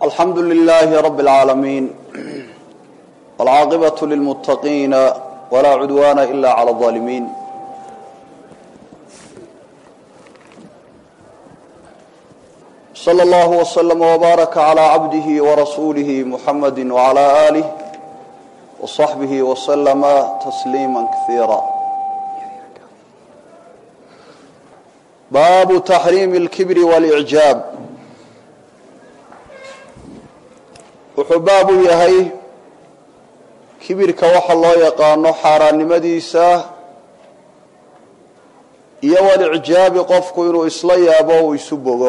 alxamdu لlh rb العaalamiin wاlcaaqibaة lilmutaqiina wlaa cudwana ila عlى الظaalimiin slى اllah وslm وbaaraka عlى cabdih وrasuulih muxamadi وعlى آlih وصaxbih وslma تsliima kaiira baabu taxriimi اlkibri wاlإعjaab wuxuu baab u yahay kibirka waxa loo yaqaano xaaraannimadiisa iyo walicjaabi qofku inuu isla yaabo uu isu bogo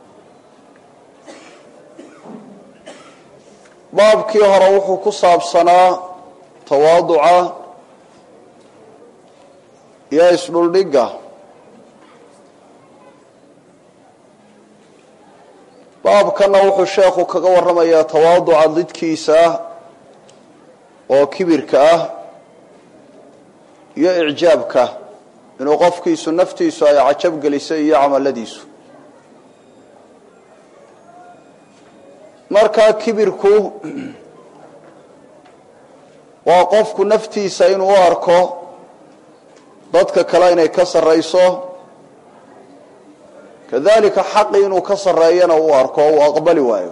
baabkii hore wuxuu ku saabsanaa tawaaduca iyo isdhuldhigga baabkana wuxuu sheekhu kaga warramayaa tawaaduca didkiisa oo kibirka ah iyo icjaabka inuu qofkiisu naftiisu ay cajab gelisay iyo camaladiisu markaa kibirku waa qofku naftiisa inuu u arko dadka kale inay ka sarrayso kadalika xaqi inuu ka sarreeyana uu arko o uu aqbali waayo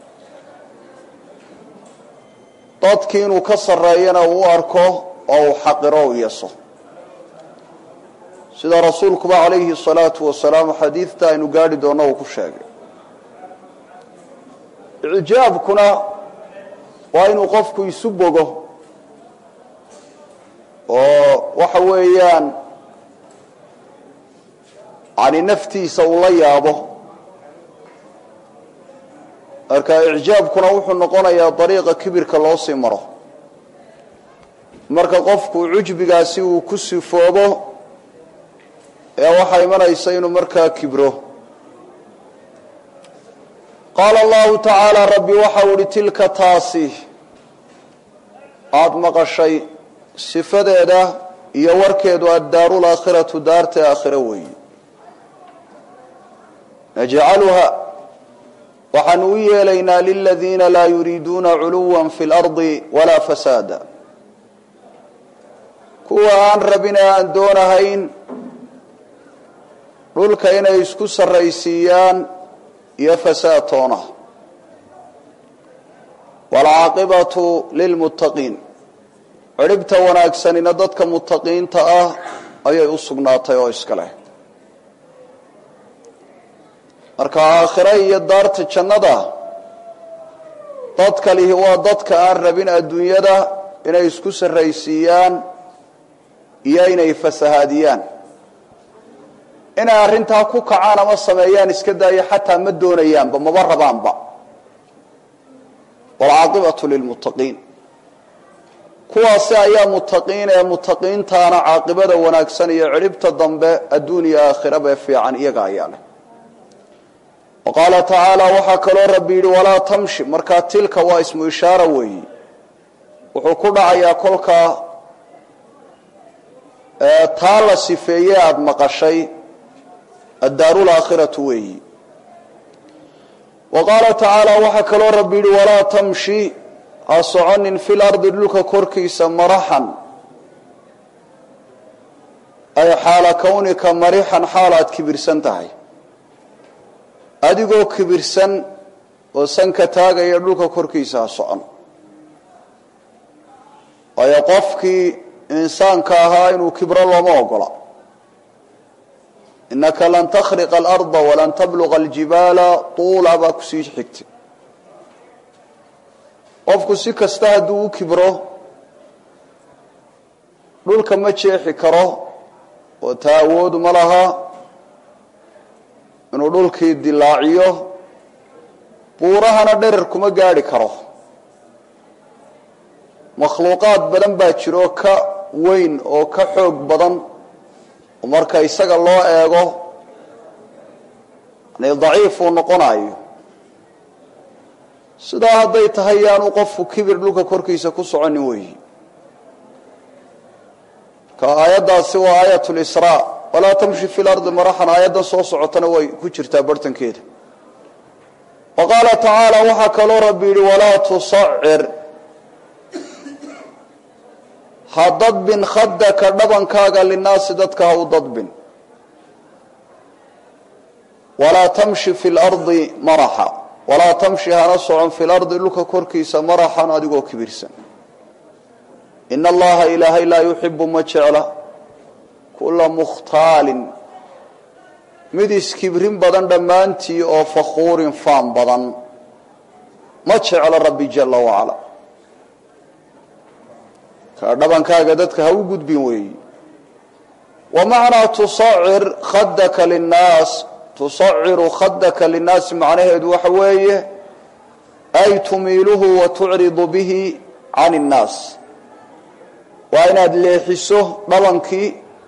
dadkii inuu ka sarreeyana uu u arko oo uu xaqiro u yeso sida rasuulkuba calayhi الsalaatu wasalaam xadiidta aynu gaadhi doonno uu ku sheegay icjaabkuna waa inuu qofku isu bogo oo waxa weeyaan yani naftiisa uu la yaabo marka icjaabkuna wuxuu noqonayaa dariiqa kibirka loo sii maro marka qofku cujbigaasi uu ku sifoobo ee waxaa imanaysa inuu markaa kibro qaala allahu tacaala rabbi waxau ihi tilka taasi aada maqashay sifadeeda iyo warkeedu addaaru laakhiratu daarta aakhiro weeyi najcaluha waxaanu u yeelaynaa liladiina laa yuriiduuna culuwa fi اlardi walaa fasaada kuwa aan rabin ee aan doonahayn dhulka inay isku sarraysiiyaan iyo fasaad toona waalcaaqibatu lilmuttaqiin cidhibta wanaagsanina dadka muttaqiinta ah ayay u sugnaatay oo iska leh marka aakhire iyo daarta jannada dadka lihi waa dadka aan rabin adduunyada inay isku sarraysiiyaan iyo inay fasahaadiyaan inay arrintaa ku kacaan ama sameeyaan iska daayo xataa ma doonayaanba maba rabaanba waalcaaqibatu lilmuttaqiin kuwaasi ayaa muttaqiin ee muttaqiintaana caaqibada wanaagsan iyo cidhibta dambe adduun iyo aakhiraba fiican iyaga ayaa leh wa qaala tacaala waxaa kaloo rabbi yidhi walaa tamshi markaa tilka waa ismu ishaara weeyi wuxuu ku dhacayaa kolkaa taa la sifeeye aada maqashay addaaru laakhiratu weeyi wa qaala tacaala waxaa kaloo rabbi yidhi walaa tamshi ha soconin fi lardi dhulka korkiisa maraxan ay xaala kawnika marixan xaal aad kibirsan tahay adigoo kibirsan oo sanka taagaya dhulka korkiisa ha socon waayo qofkii insaanka ahaa inuu kibro looma ogola inaka lan takhriqa alarda walan tabluqa aljibaala tuula baa kusii xigtay qofku si kasta hadduu u kibro dhulka ma jeexi karo oo taa awoodu ma laha inuu dhulkii dilaaciyo buurahana dherer kuma gaadhi karo makhluuqaad badan baa jiro ka weyn oo ka xoog badan oo marka isaga loo eego yani daciif uu noqonayo sidaa hadday tahay yaanu qofku kibir dhulka korkiisa ku soconin weyi ka aayaddaasi waa aayat lisraa walaa tamshi fi lardi maraxan aayaddan soo socotana way ku jirtaa barhtankeeda wa qaala tacaala waxaa kaloo rabbi yidhi walaa tusacir ha dadbin khadaka dhabankaaga linaasi dadka ha u dadbin walaa tamshi fi lardi maraxa walaa tamshi hana socon fi lardi dhulka korkiisa maraxan adigoo kibirsan ina allaha ilaahay laa yuxibu ma jecla kula mukhtaalin mid iskibrin badan dhammaantii oo fakhuurin faan badan ma jeclo rabbi jala wacala ka dhabankaaga dadka ha u gudbin weeyi wa macnaa tusacir khadaka linnaas tusaciru khadaka linnaasi macnaheedu waxa weeye ay tumiiluhu wa tucridu bihi can innaas waa inaad leexiso dhabankii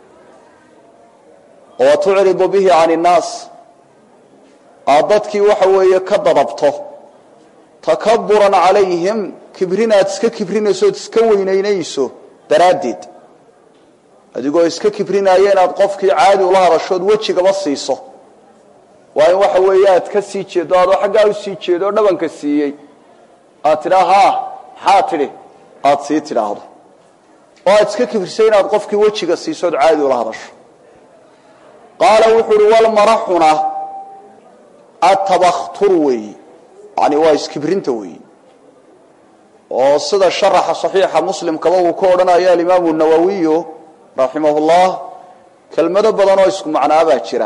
wa tucridu bihi can innaas aad dadkii waxa weeye ka dadabto takaburan calayhim kibrinaad iska kibrinayso ood iska weynaynayso daraaddeed adigoo iska kibrinaya inaad qofkii caadi ula hadashood wejigaba siiso waa in waxa weeye aad ka sii jeedo adoo xaggaa u sii jeedo oo dhabanka siiyey aad tidhaa haa maxaa tidhi aada sii tidhaahdo oo aad iska kibrisay inaad qofkii wejiga siiso ood caadi ula hadasho qaala wuxuu uhi walmaraxuna atabakhtur weeyi yani waa iskibrinta weeyi oo sida sharaxa saxiixa muslimkaba uu ka odhanaya alimaamu nawowiyu raximah llah kelmado badan oo isku macnaabaa jira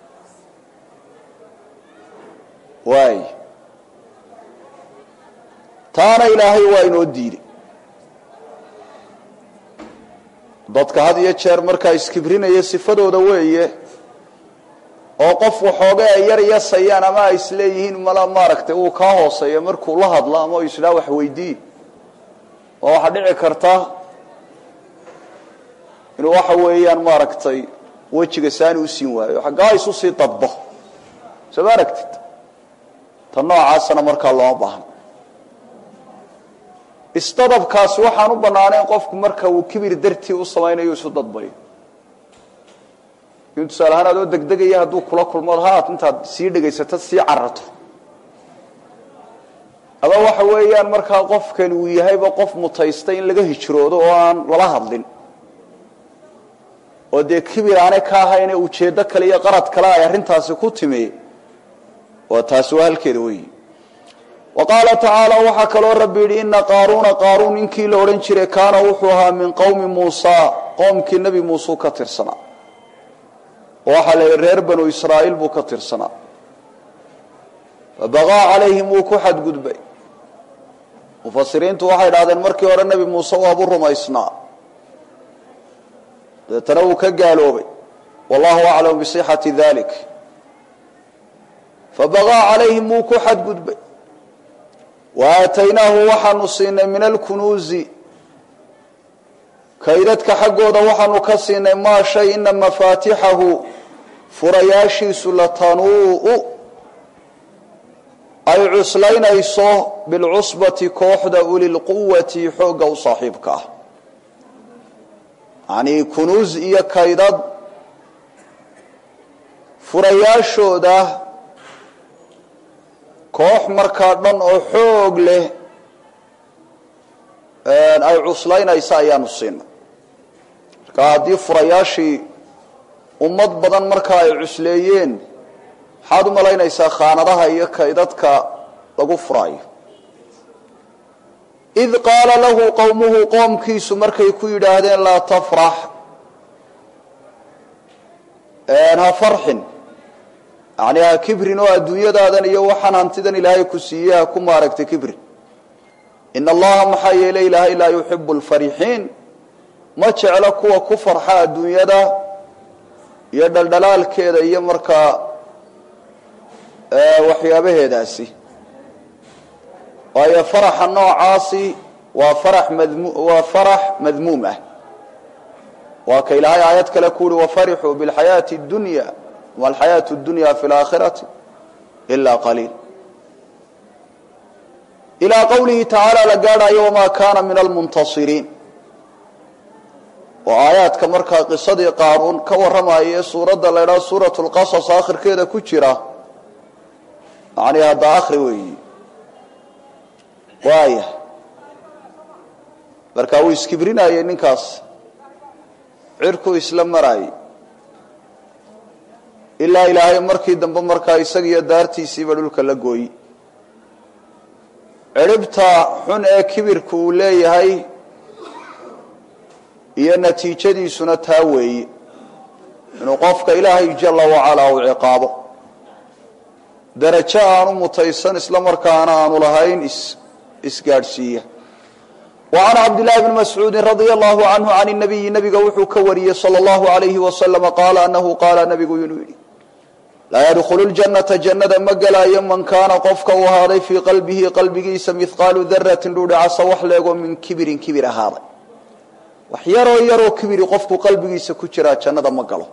waay taana ilaahay waa inoo diiday dadka had iyo jeer markaa iskibrinaya sifadooda weeye oo qof waxooga ay yar yasayaan ama ay isleeyihiin mala maaragtay uu kaa hooseeya markuu la hadlo ama u isdhaa wax weydii oo waxaa dhici karta inuu waxa weeyaan maaragtay wejiga saani usiin waayo xaggaa isu sii dadbo soo ma aragtid ta noocaasana markaa looma baahno isdadabkaasi waxaan u banaanayn qofku marka uu kibir dartii u samaynayo isu dadbayo in tusaale ahaan adoo degdegaya hadduu kula kulmo haat intaad sii dhegaysato sii cararto ama waxa weeyaan markaa qofkani uu yahayba qof mutaystay in laga hijroodo oo aan lala hadlin oo dee kibir aanay ka ahayne ujeeddo kale iyo qarad kale ay arrintaasi ku timi waa taasi waa halkeeda weyi wa qaala tacaala waxaa kaloo rabbi yidhi ina qaaruuna qaaruun ninkii la odhan jiray kaana wuxuu ahaa min qowmi muusa qoomkii nebi muuseu ka tirsanaa oo waxaa la yidhi reer banu israa'iil buu ka tirsanaa fabaqaa calayhim wuu ku xadgudbay mufasiriintu waxay idhahdeen markii hore nebi muuse waabu rumaysnaa dabeetana wuu ka gaaloobay wallahu aclamu bisixati dalik fabaqaa calayhim wuu ku xadgudbay wa aataynaahu waxaanu siinay min alkunuuzi kaydadka xaggooda waxaanu ka siinay maa shay ina mafaatixahu furayaashiisu latanuu ay cuslaynayso bilcusbati kooxda ulilquwati xoogga u saaxiibka ah yacnii kunuus iyo kaydad furayaashooda koox markaa dhan oo xoog leh ay cuslaynaysa ayaanu siinay marka haddii furayaashii ummad badan markaa ay cusleeyeen maxaad u malaynaysaa khaanadaha iyo kaydadka lagu furaayo id qaala lahu qowmuhu qoomkiisu markay ku yidhaahdeen laa tafrax ha farxin yani ha kibrin oo adduunyadaadan iyo waxaan hantidan ilaahay ku siiyey ha ku maaragtay kibrin in allaha maxaa yeelay ilaahay laa yuxibu lfarixiin ma jeclo kuwa ku farxa adduunyada iyo dhaldhalaalkeeda iyo markaa waxyaabaheedaasi waayo faraxa noocaasi waa farax madmu waa farax madmuum ah waa ka ilaahay aayad kale ku uhi wafarixuu bilxayaati اdunya ma alxayaatu اdunya fi اlaakhirati ila qaliil ilaa qowlihi tacaala la gaadhayo wamaa kaana min almuntasiriin oo aayaadka markaa qisadii qaaruun ka warramaya ee suuradda la ydhaha suuratu lqasas aakhirkeeda ku jira macnii hadda akri weeyi waaya marka wuu iskibrinayey ninkaas cirkuu isla maraayey ilaa ilaahay markii dambe markaa isagiiyo daartiisiiba dhulka la gooyi ciribta xun ee kibirku uu leeyahay iyo natiijadiisuna taa weeye inuu qofka ilaahay jala wacalaa uu ciqaabo darajo aanu mutaysan isla markaana aanu lahayn isgaadhsiiya وعn cabdاللahi بن mascuudi radي الlahu عanhu عan النabiyi nabiga wuxuu ka wariyey slى الlahu عalayhi waslم qaala anahu qaala nabigu inuu yidhi laa ydkulu الجanaةa jannada ma gelaayo man kaana qofka uu ahaaday fii qalbihi qalbigiisa mihqaalu darati dhuudhacasa wax leego min kibirin kibir ahaaday wax yaroo yaroo kibiri qofku qalbigiisa ku jiraa jannada ma galo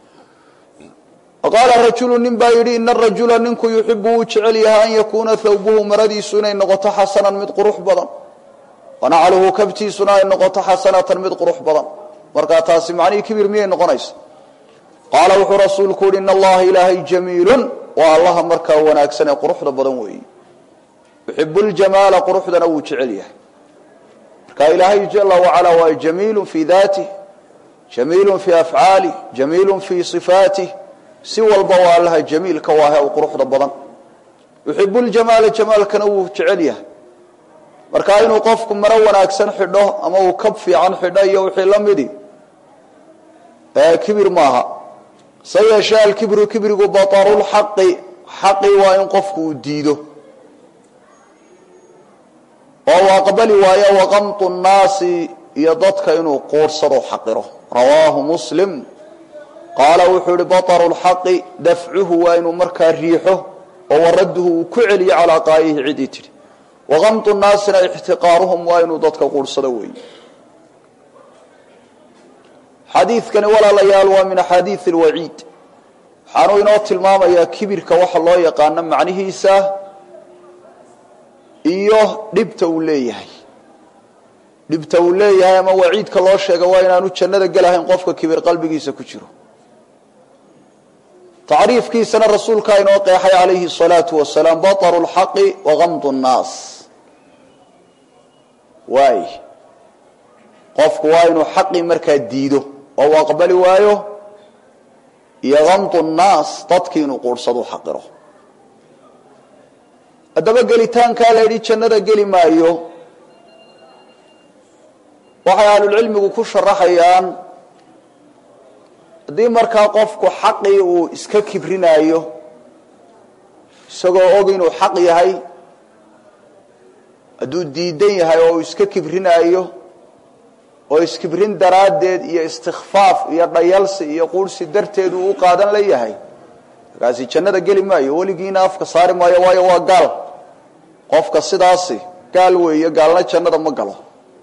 qaala rajulu nin baa yidhi ina rajula ninku yuxibu wuu jecel yahay an yakuuna thawbuhu maradiisu inay noqoto xasanan mid qurux badan wanacluhu kabtiisuna ay noqoto xasanatan mid qurux badan markaa taasi macnihii kibir miyay noqonaysa qaala wuxuu rasuulku yihi in allaha ilaahay jamiilun waa allaha markaa wanaagsan ee quruxda badan weeyi yuxibu ljamaala quruxdana wuu jecel yahay marka ilaahay jala wacalaa waa jamiilun fii daatih jamiilun fii afcaalih jamiilun fii sifaatih si walba waa allaha jamiilka waahe u quruxda badan yuxibu ljamaala jamaalkana wuu jecel yahay marka inuu qofku maro wanaagsan xidho ama uu kab fiican xidho iyo wixii la midi kibir maaha se yeeshee alkibru kibrigu batarulxaqi xaqi waa in qofku uu diido oo uu aqbali waayo waqamtu nnaasi iyo dadka inuu quursado xaqiro rawaahu muslim qaala wuxuu ihi bataru lxaqi dafcuhu waa inuu markaa riixo oo waradduhu uu ku celiyo calaa qaayihi cidii tidhi waqamtu nnaasina ixtiqaaruhum waa inuu dadka quursado weeye xadiidkani walaalayaal waa min axaadiid alwaciid waxaanuu inoo tilmaamayaa kibirka waxa loo yaqaano macnihiisa iyo dhibta uu leeyahay dhibta uu leeyahay ama waciidka loo sheega waa inaanu jannada gelahayn qofka kibir qalbigiisa ku jiro tacriifkiisana rasuulkaa inoo qeexay calayhi الsalaatu wasalaam baطru اlxaqi wagamdu الnaas waay qofku waa inuu xaqii markaa diido oo uu aqbali waayo iyo gamdu الnaas dadkii inuu quursadu xaqiro haddaba gelitaankaa la yidhi jannada geli maayo waxay ahlulcilmigu ku sharaxayaan haddii markaa qofku xaqii uu iska kibrinaayo isagoo og inuu xaq yahay hadduu diidan yahay oo uu iska kibrinaayo oo iskibrin daraaddeed iyo istikfaaf iyo dhayalsi iyo quursi darteed uu u qaadan la yahay markaasi jannada geli maayo weligiina afka saari maayo waayo waa gaal qofka sidaasi gaal weeye gaalna jannada ma galo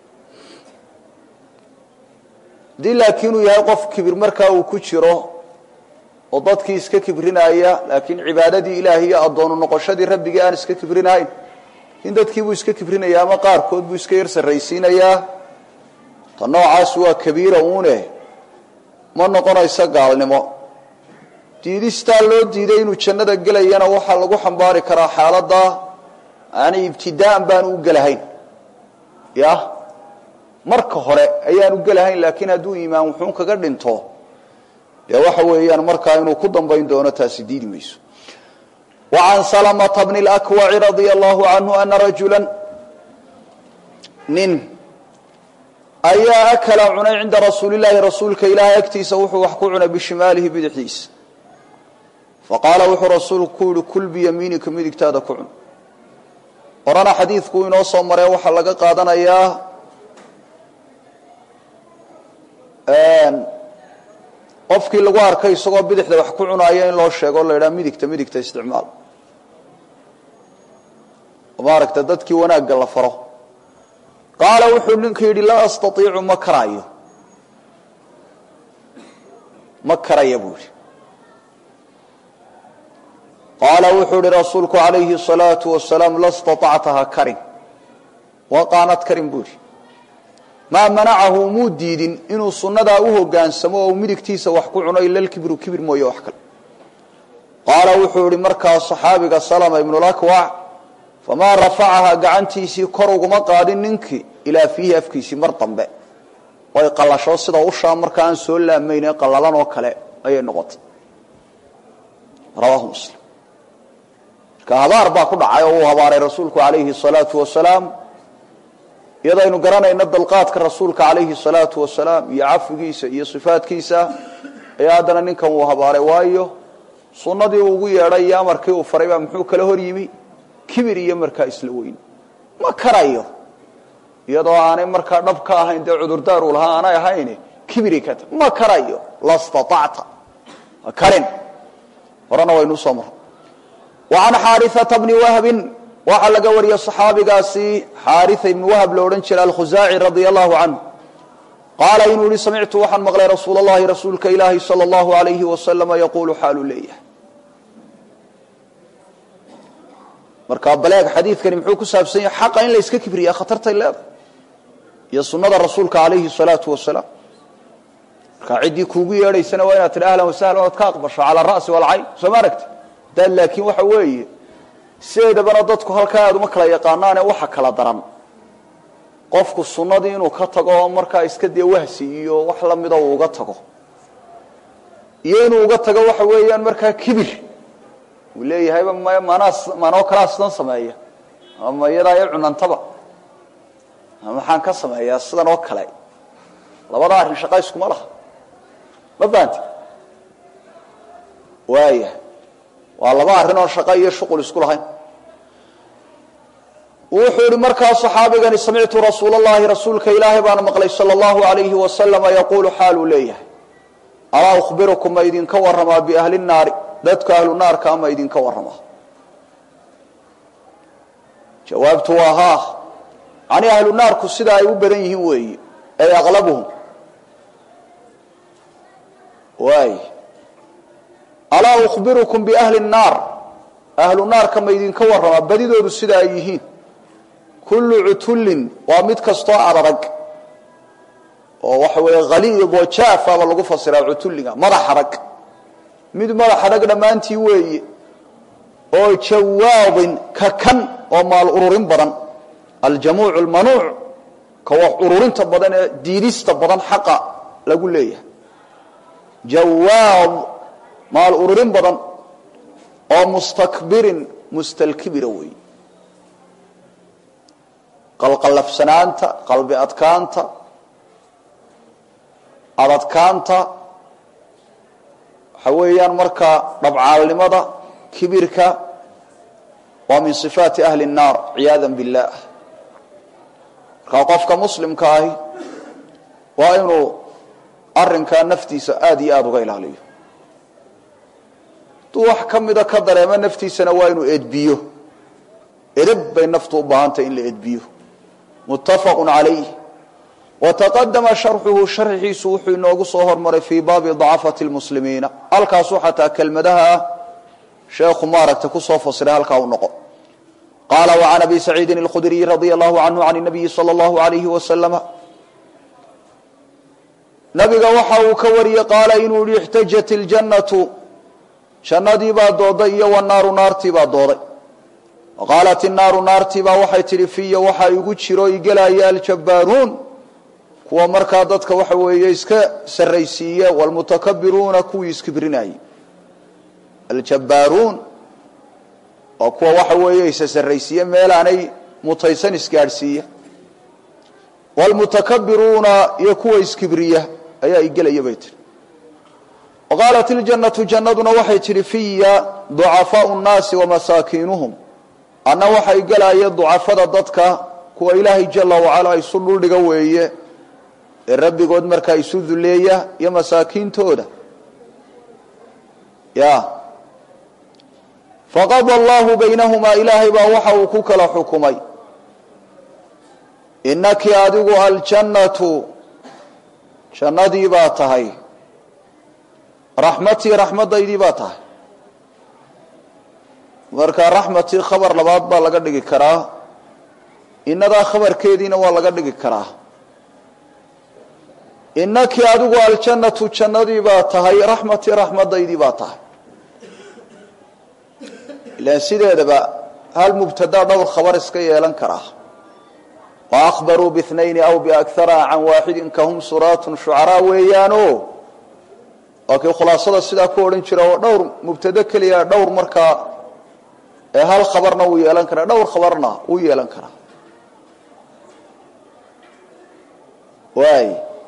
haddii laakiin uu yahay qof kibir markaa uu ku jiro oo dadkii iska kibrinaya laakiin cibaadadii ilaahi iyo addoonu noqoshadii rabbigii aan iska kibrinahayn in dadkiibuu iska kibrinaya ama qaarkood buu iska yar sarraysiinayaa ta noocaas waa kabiira uune ma noqonayso gaalnimo diidistaa loo diiday inuu jannada gelayana waxaa lagu xambaari karaa xaaladda aanay ibtidaa'an baanu u gelahayn ya marka hore ayaanu gelahayn laakiin hadduu iimaan wuxuun kaga dhinto dee waxa weeyaan markaa inuu ku dambayn doono taasi diidi mayso wacan salamata bni lakwaci radia allahu canhu ana rajula nin ayaa akala cunay cinda rasuuli llaahi rasuulka ilaahay agtiisa wuxuu wax ku cunay bishimaalihi bidixdiisa faqaala wuxuu rasuulku ku yihi kul biyamiinika midigtaada ku cun horena xadiidku inoo soo maree waxaa laga qaadanayaa qofkii lagu arkay isagoo bidixda wax ku cunaaya in loo sheego o la yidhaha midigta midigta isticmaal maaragta dadkii wanaagga la faro qaala wuxuu ninku yidhi laa astaiicu ma karaayo ma karaya buu yidhi qaala wuxuu yihi rasuulku calayhi الsalaau wasalaam la staطactaha karin waa qaanad karin buu yidhi maa manacahu muu diidin inuu sunnadaa u hogaansamo oo midigtiisa wax ku cuno ila lkibru kibir mooye wax kale qaala wuxuu ihi markaa saxaabiga salama ibnulakwac famaa rafacahaa gacantiisii kor uguma qaadin ninkii ilaa fiihi afkiisii mar dambe way qallasho sida ushaa marka aan soo laamayn ee qallalan oo kale ayay noqotay rawaahu muslim marka habaar baa ku dhacay oo uu habaaray rasuulku calayhi salaatu wasalaam iyadaynu garanayno dalqaadka rasuulka calayhi salaatu wasalaam iyo cafigiisa iyo sifaadkiisa ayaa haddana ninkan uu habaaray waayo sunnadii uu ugu yeedhay iyo amarkii uu faray baa muxuu kala hor yimi kibir iyo markaa isla weyn ma karayo iyadoo aanay markaa dhab ka ahayn dee cudurdaar uu lahaa aanay ahayn kibiri ka ta ma karayo la staacta ma karin horena waynu usoo marray wa can xaariata bni wahbin waxaa laga wariyey صaxaabigaasi xaaria ibni wahb lo odhan jiray alkhusaaci radia allahu canhu qaala inuu yihi samictu waxaan maqlay rasuul اllahi rasuulka ilaahi salى اllahu alayhi wasalama yaquulu xaaluu leeyahay marka baleeg xadiidkani muxuu ku saabsan yahay xaqa in la yska kibriya khatartay leedahay iyo sunada rasuulka alayhi الsalaatu wasalaam marka ciddii kuugu yeedhaysana waa inaad tidhi ahlan wasahlan oad ka aqbasho cala ra'si walcayn soo ma aragti daad laakiin waxa weeye sideedabana dadku halkaa aad uma kala yaqaanaane waxa kala daran qofku sunnadii inuu ka tago oo markaa iska dee wahsi iyo wax lamida uu uga tago iyo inuu uga tago waxa weeyaan markaa kibir uu leeyahayba m manaa manoo kalaa sidan sameeya ama iyadaa i cunantaba ama maxaan ka sameeyaa sidan oo kale labada arrin shaqa iskuma laha ma fahanti waaya waa laba arrin oo shaqo iyo shuqul isku lahayn wuxuu ihi markaa صaxaabigani samictu rasuul اllahi rasuulka ilaahay baana maqlay salى اllahu alayhi wasalama yaquulu xaaluu leeyahay alaa ukhbirukum ma idinka waramaa biahli الnaari dadka ahlu naarka ama idinka waramaa jawaabtu waa haa yani ahlu naarku sida ay u badan yihiin weeyi ay aqlabuhum waay alaa ukhbirukum biahli الnaar ahlu naarka ma idinka waramaa badidoodu sida ay yihiin kullu cutullin waa mid kastoo adarag oo waxa weeye haliid oo jaafaaba lagu fasiraa cutulliga madax adag mid madax adag dhammaantii weeye oo jawaadin ka kan oo maal ururin badan aljamuuc almanuuc ka wax ururinta badan ee diidista badan xaqa lagu leeyahay jawaad maal ururin badan oo mustakbirin mustalkibira weeye qalqallafsanaanta qalbi adkaanta adadkaanta waxa weeyaan markaa dhabcaalnimada kibirka waa min sifaati ahli الnaar ciyaada biاllah markaa qofka muslimka ahi waa inuu arinkaa naftiisa aada iyo aada uga ilaaliyo hadduu wax ka mida ka dareemo naftiisana waa inuu edbiyo edab bay naftu u baahantay in la edbiyo muttafaqu calayh wataqadama sharxuhu sharxiisu wuxuu inoogu soo hormaray fii baabi dacafati lmuslimiina halkaasuu xataa kelmadaha ah sheekhu maaragta kusoo fasiray halkaa u noqo qaala wacan abi saciidin اlkhudriy radia allahu canhu can nabiyi salى اllahu alayhi wasalama nabiga waxa uu ka wariyey qaala inuu yihi ixtajat iljannatu jannadii baa dooday iyo wanaaru naartii baa dooday qaalat inaaru naartiibaa waxay tidhi fiya waxaa igu jiro igelaya aljabbaaruun kuwa markaa dadka waxa weeye iska sarraysiiye wlmutakabiruuna kuwii iskibrinayey aljabbaaruun waa kuwa waxa weeye isa sarraysiiye meelaanay mutaysan isgaadhsiiya wlmutakabiruuna iyo kuwa iskibriya ayaa igelaya bay tihi qaalat iljannatu jannaduna waxay tidhi fiya ducafaau nnaasi wamasaakiinuhum anna waxay gelaya ducafada dadka kuwa ilaahay jala wacala isu dhuldhiga weeye ee rabbigood markaa isu duleeya iyo masaakiintooda ya faqada allahu baynahumaa ilaahay baa waxa uu ku kala xukumay inaki adigu aljannatu jannadii baa tahay raxmatii raxmadaydii baa tahay marka raxmatii khabar labaad baa laga dhigi karaa inadaa khabarkeediina waa laga dhigi karaa inaki adigu aljannatu jannadii baa tahay raxmatii raxmadaydii baa tahay ilan sideedaba hal mubtadaa dhowr khabar iska yeelan karaa waakbaruu biاtnayni aw biakara can waaxidin kahum suraatun shucaraa weeyaano waa kii khulaasada sidaa ku odhan jira oo dhowr mubtado keliya dhowr markaa ee hal khabarna wuu yeelan karaa dhowr khabarna wuu yeelan karaa waay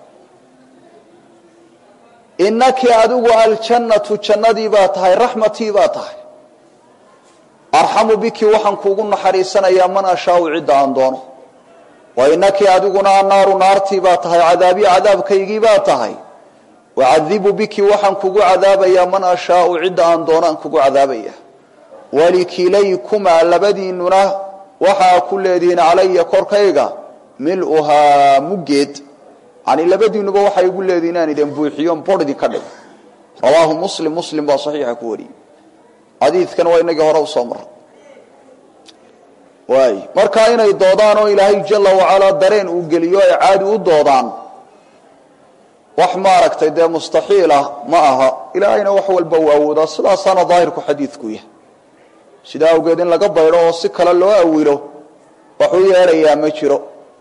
inaki adigu aljannatu jannadii baa tahay raxmatii baa tahay arxamu biki waxaan kuugu naxariisanayaa man ashaau cidda aan doono wa inaki adiguna annaaru naartii baa tahay cadaabii cadaabkaygii baa tahay wacadibu biki waxaan kugu cadaabayaa man ashaau cidda aan doono aan kugu cadaabaya walikilaykumaa labadiinuna waxaa ku leedihiin calaya korkayga miluhaa muggeed yani labadiinuba waxay igu leedihin inaan idin buuxiyon bor idinka dhigo rawaahu muslim muslim baa saxiixa ku wariyey xadiidkan waa inagii hore usoo maray waay markaa inay doodaan oo ilaahay jala wacalaa dareen uu geliyo ay caadi u doodaan wax maaragtay dee mustaxiil ah ma aha ilaahayna wax walba uu awoodaa sidaasaana daahirku xadiidku yahay sidaa awgeed in laga baydho oo si kale loo awilo waxuu yeedhayaa ma jiro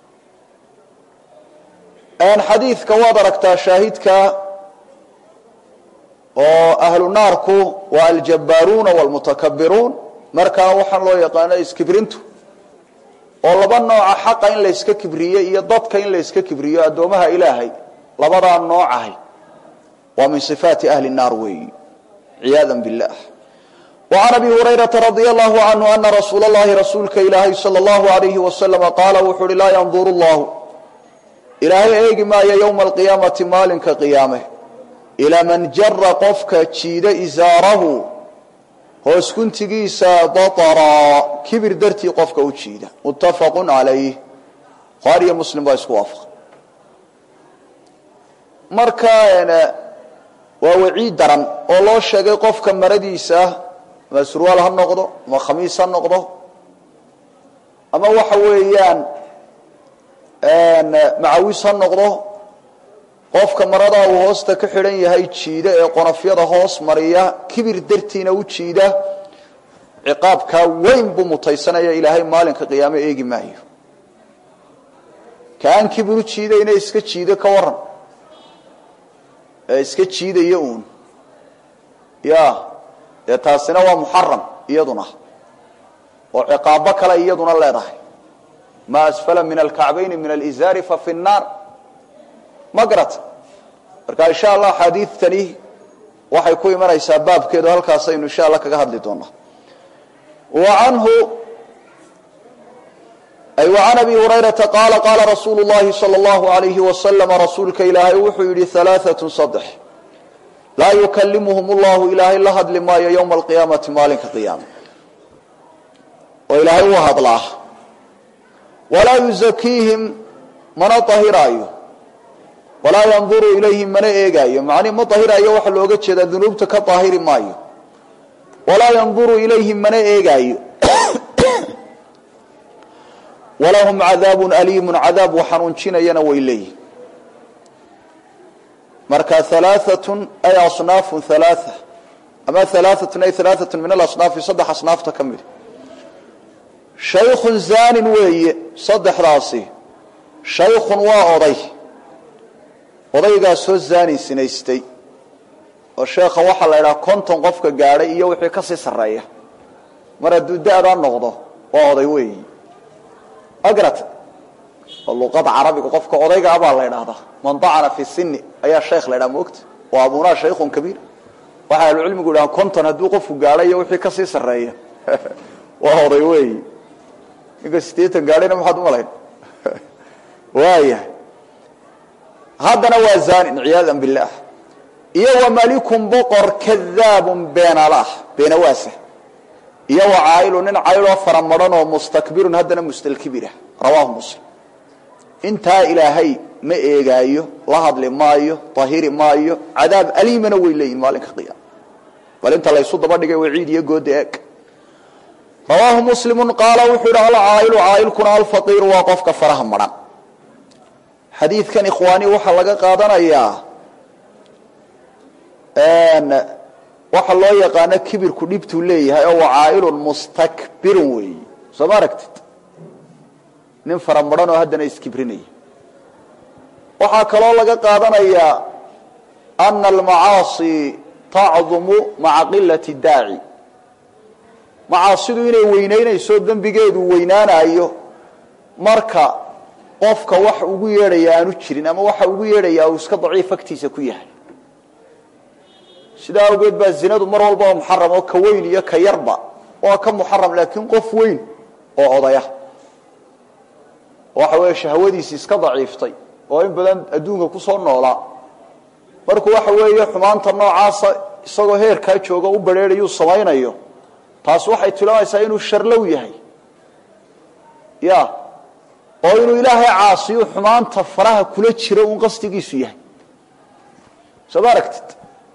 xadiidka waad aragtaa shaahidka oo ahlu naarku waa aljabaaruuna wاlmutakabiruun markaana waxaan loo yaqaana iskibrintu oo laba nooca xaqa in layska kibriyo iyo dadka in layska kibriyo addoomaha ilaahay labadaa noocahay waa min صifaati ahli الnaar weeyi ciyaada biاllah وعn abi hurayraةa radي الlahu canhu ana rasuul اllahi rasuulka ilaahay salى اllahu عalayhi waslama qaala wuxu uhi laa yandur اllahu ilaahay eegi maayo yowma alqiyaamati maalinka qiyaame ilaa man jara qofka jiida isaarahu hoos guntigiisa batara kibir dartii qofka u jiida muttafaqu calayh bukhaari iyo muslim baa isku waafaqa marka waa waciid daran oo loo sheegay qofka maradiisa ama surwaal ha noqdo ama khamiis ha noqdo ama waxa weeyaan macawis ha noqdo qofka maradaa uu hoosta ka xidhan yahay jiida ee qonafyada hoos mariya kibir dartiina u jiida ciqaabkaa weyn buu mutaysanaya ilaahay maalinka qiyaame eegi maayo kaan kibir u jiidayna iska jiido ka waran ee iska jiidaya uun ya dee taasina waa muxaram iyaduna oo ciqaabo kale iyaduna leedahay ma asfala min alkacbayni min alizaari fa fi nnaar ma garata marka insha allah axaadiidtani waxay ku imanaysaa baabkeedu halkaasaynu insha allah kaga hadli doonaa wa anhu ay wa can abi hurayrata qaala qaala rasuulu llahi sala allahu alayhi wasalama rasuulka ilaahay wuxuu yidhi halaaatun saddex laa yukalimuhum llahu ilaahay la hadli maayo yowma alqiyaamati maalinka qiyaama oo ilaahay u hadlaa walaa yuzakiihim mana ahiraayo walaa yanduru ilayhim mana eegaayo macnii ma ahiraayo waxaa looga jeedaa dunuubta ka daahiri maayo walaa yanduru ilayhim mana eegaayo walahum cadaabun aliimun cadaab waxanuunjinayana way leeyihin marka alaaatun ay asnaafun alaaa ama alaaatun ay alaaatun min alasnaafi saddex asnaafta ka mid shaykhun zaanin weeye saddexdaasi shaykhun waa oday odaygaasoo zaani sinaystay oo sheekha waxaa la idhaha konton qofka gaadhay iyo wixii kasii sarreeya mar hadduu da-daa noqdo waa oday weeyi agrata oo luqada carabiga qofka odayga abaa la idhaahdaa man dacana fi sini ayaa sheekh la idhaha moogta waa abunaa shaykhun kabiir waxay ahlucilmigu idhaha konton hadduu qofku gaadhay iyo wixii kasii sarreeya waa oday weeyi ninka sideetan gaadhayna maxaad umalayn waayahay haddana waa zanin ciyaada bilah iyo wa malikun boqor kadaabun beenalah beenawaasa iyo wa caa'ilu nin cayloo faramadhan oo mustakbirun haddana mustalkibira rawaahu muslim intaa ilaahay ma eegaayo la hadli maayo tahiri maayo cadaab aliimana way leeyihin maalinka qiyaama bal inta laysu daba dhigay waciid iyo gooda eeg rawaahu muslimu qaala wuxuu yidhi alcaa'ilu caa'ilkuna alfaqiiru waa qofka faraha madhan xadiidkan ikhwaani waxaa laga qaadanayaa waxa loo yaqaano kibirku dhibtuu leeyahay oo wacaa'ilun mustakbirun weeyi soo ma aragtid nin faramadhan oo haddana iskibrinaya waxaa kaloo laga qaadanayaa ana almacaasi tacdumu maca qilati daaci macaasidu inay weynaynayso dembigeedu weynaanayo marka qofka wax ugu yeedhaya aanu jirin ama waxa ugu yeedhaya uu iska daciif agtiisa ku yahay sidaa awgeed baa zinadu mar walba oo muxaram oo ka weyn iyo ka yarba waa ka muxaram laakiin qof weyn oo odaya waxa weeye shahwadiisi iska daciiftay oo in badan adduunka kusoo noolaa markuu waxa weeye xumaanta noocaasa isagoo heerkaa jooga u bareerayuu samaynayo taas waxay tilmaamaysaa inuu sharlow yahay ya oo inuu ilaahay caasiyo xumaanta faraha kula jiro uun qasdigiisu yahay soo ma aragtid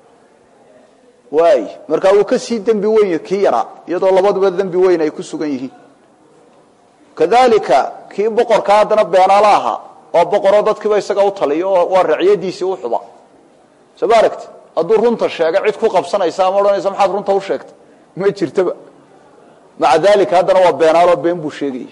waay markaa wuu ka sii dembi weyn kii yaraa iyadoo labaduba dembi weyn ay ku sugan yihiin kadalika kii boqorka haddana beenaala ahaa oo boqoroo dadkiiba isaga u taliyo oo waa raciyadiisii u xuba soo ma aragtid hadduu runta sheega cid ku qabsanaysa ama odhanaysa maxaad runta u sheegtay ma jirtaba maca dalika haddana waa beenaaloo been buu sheegaya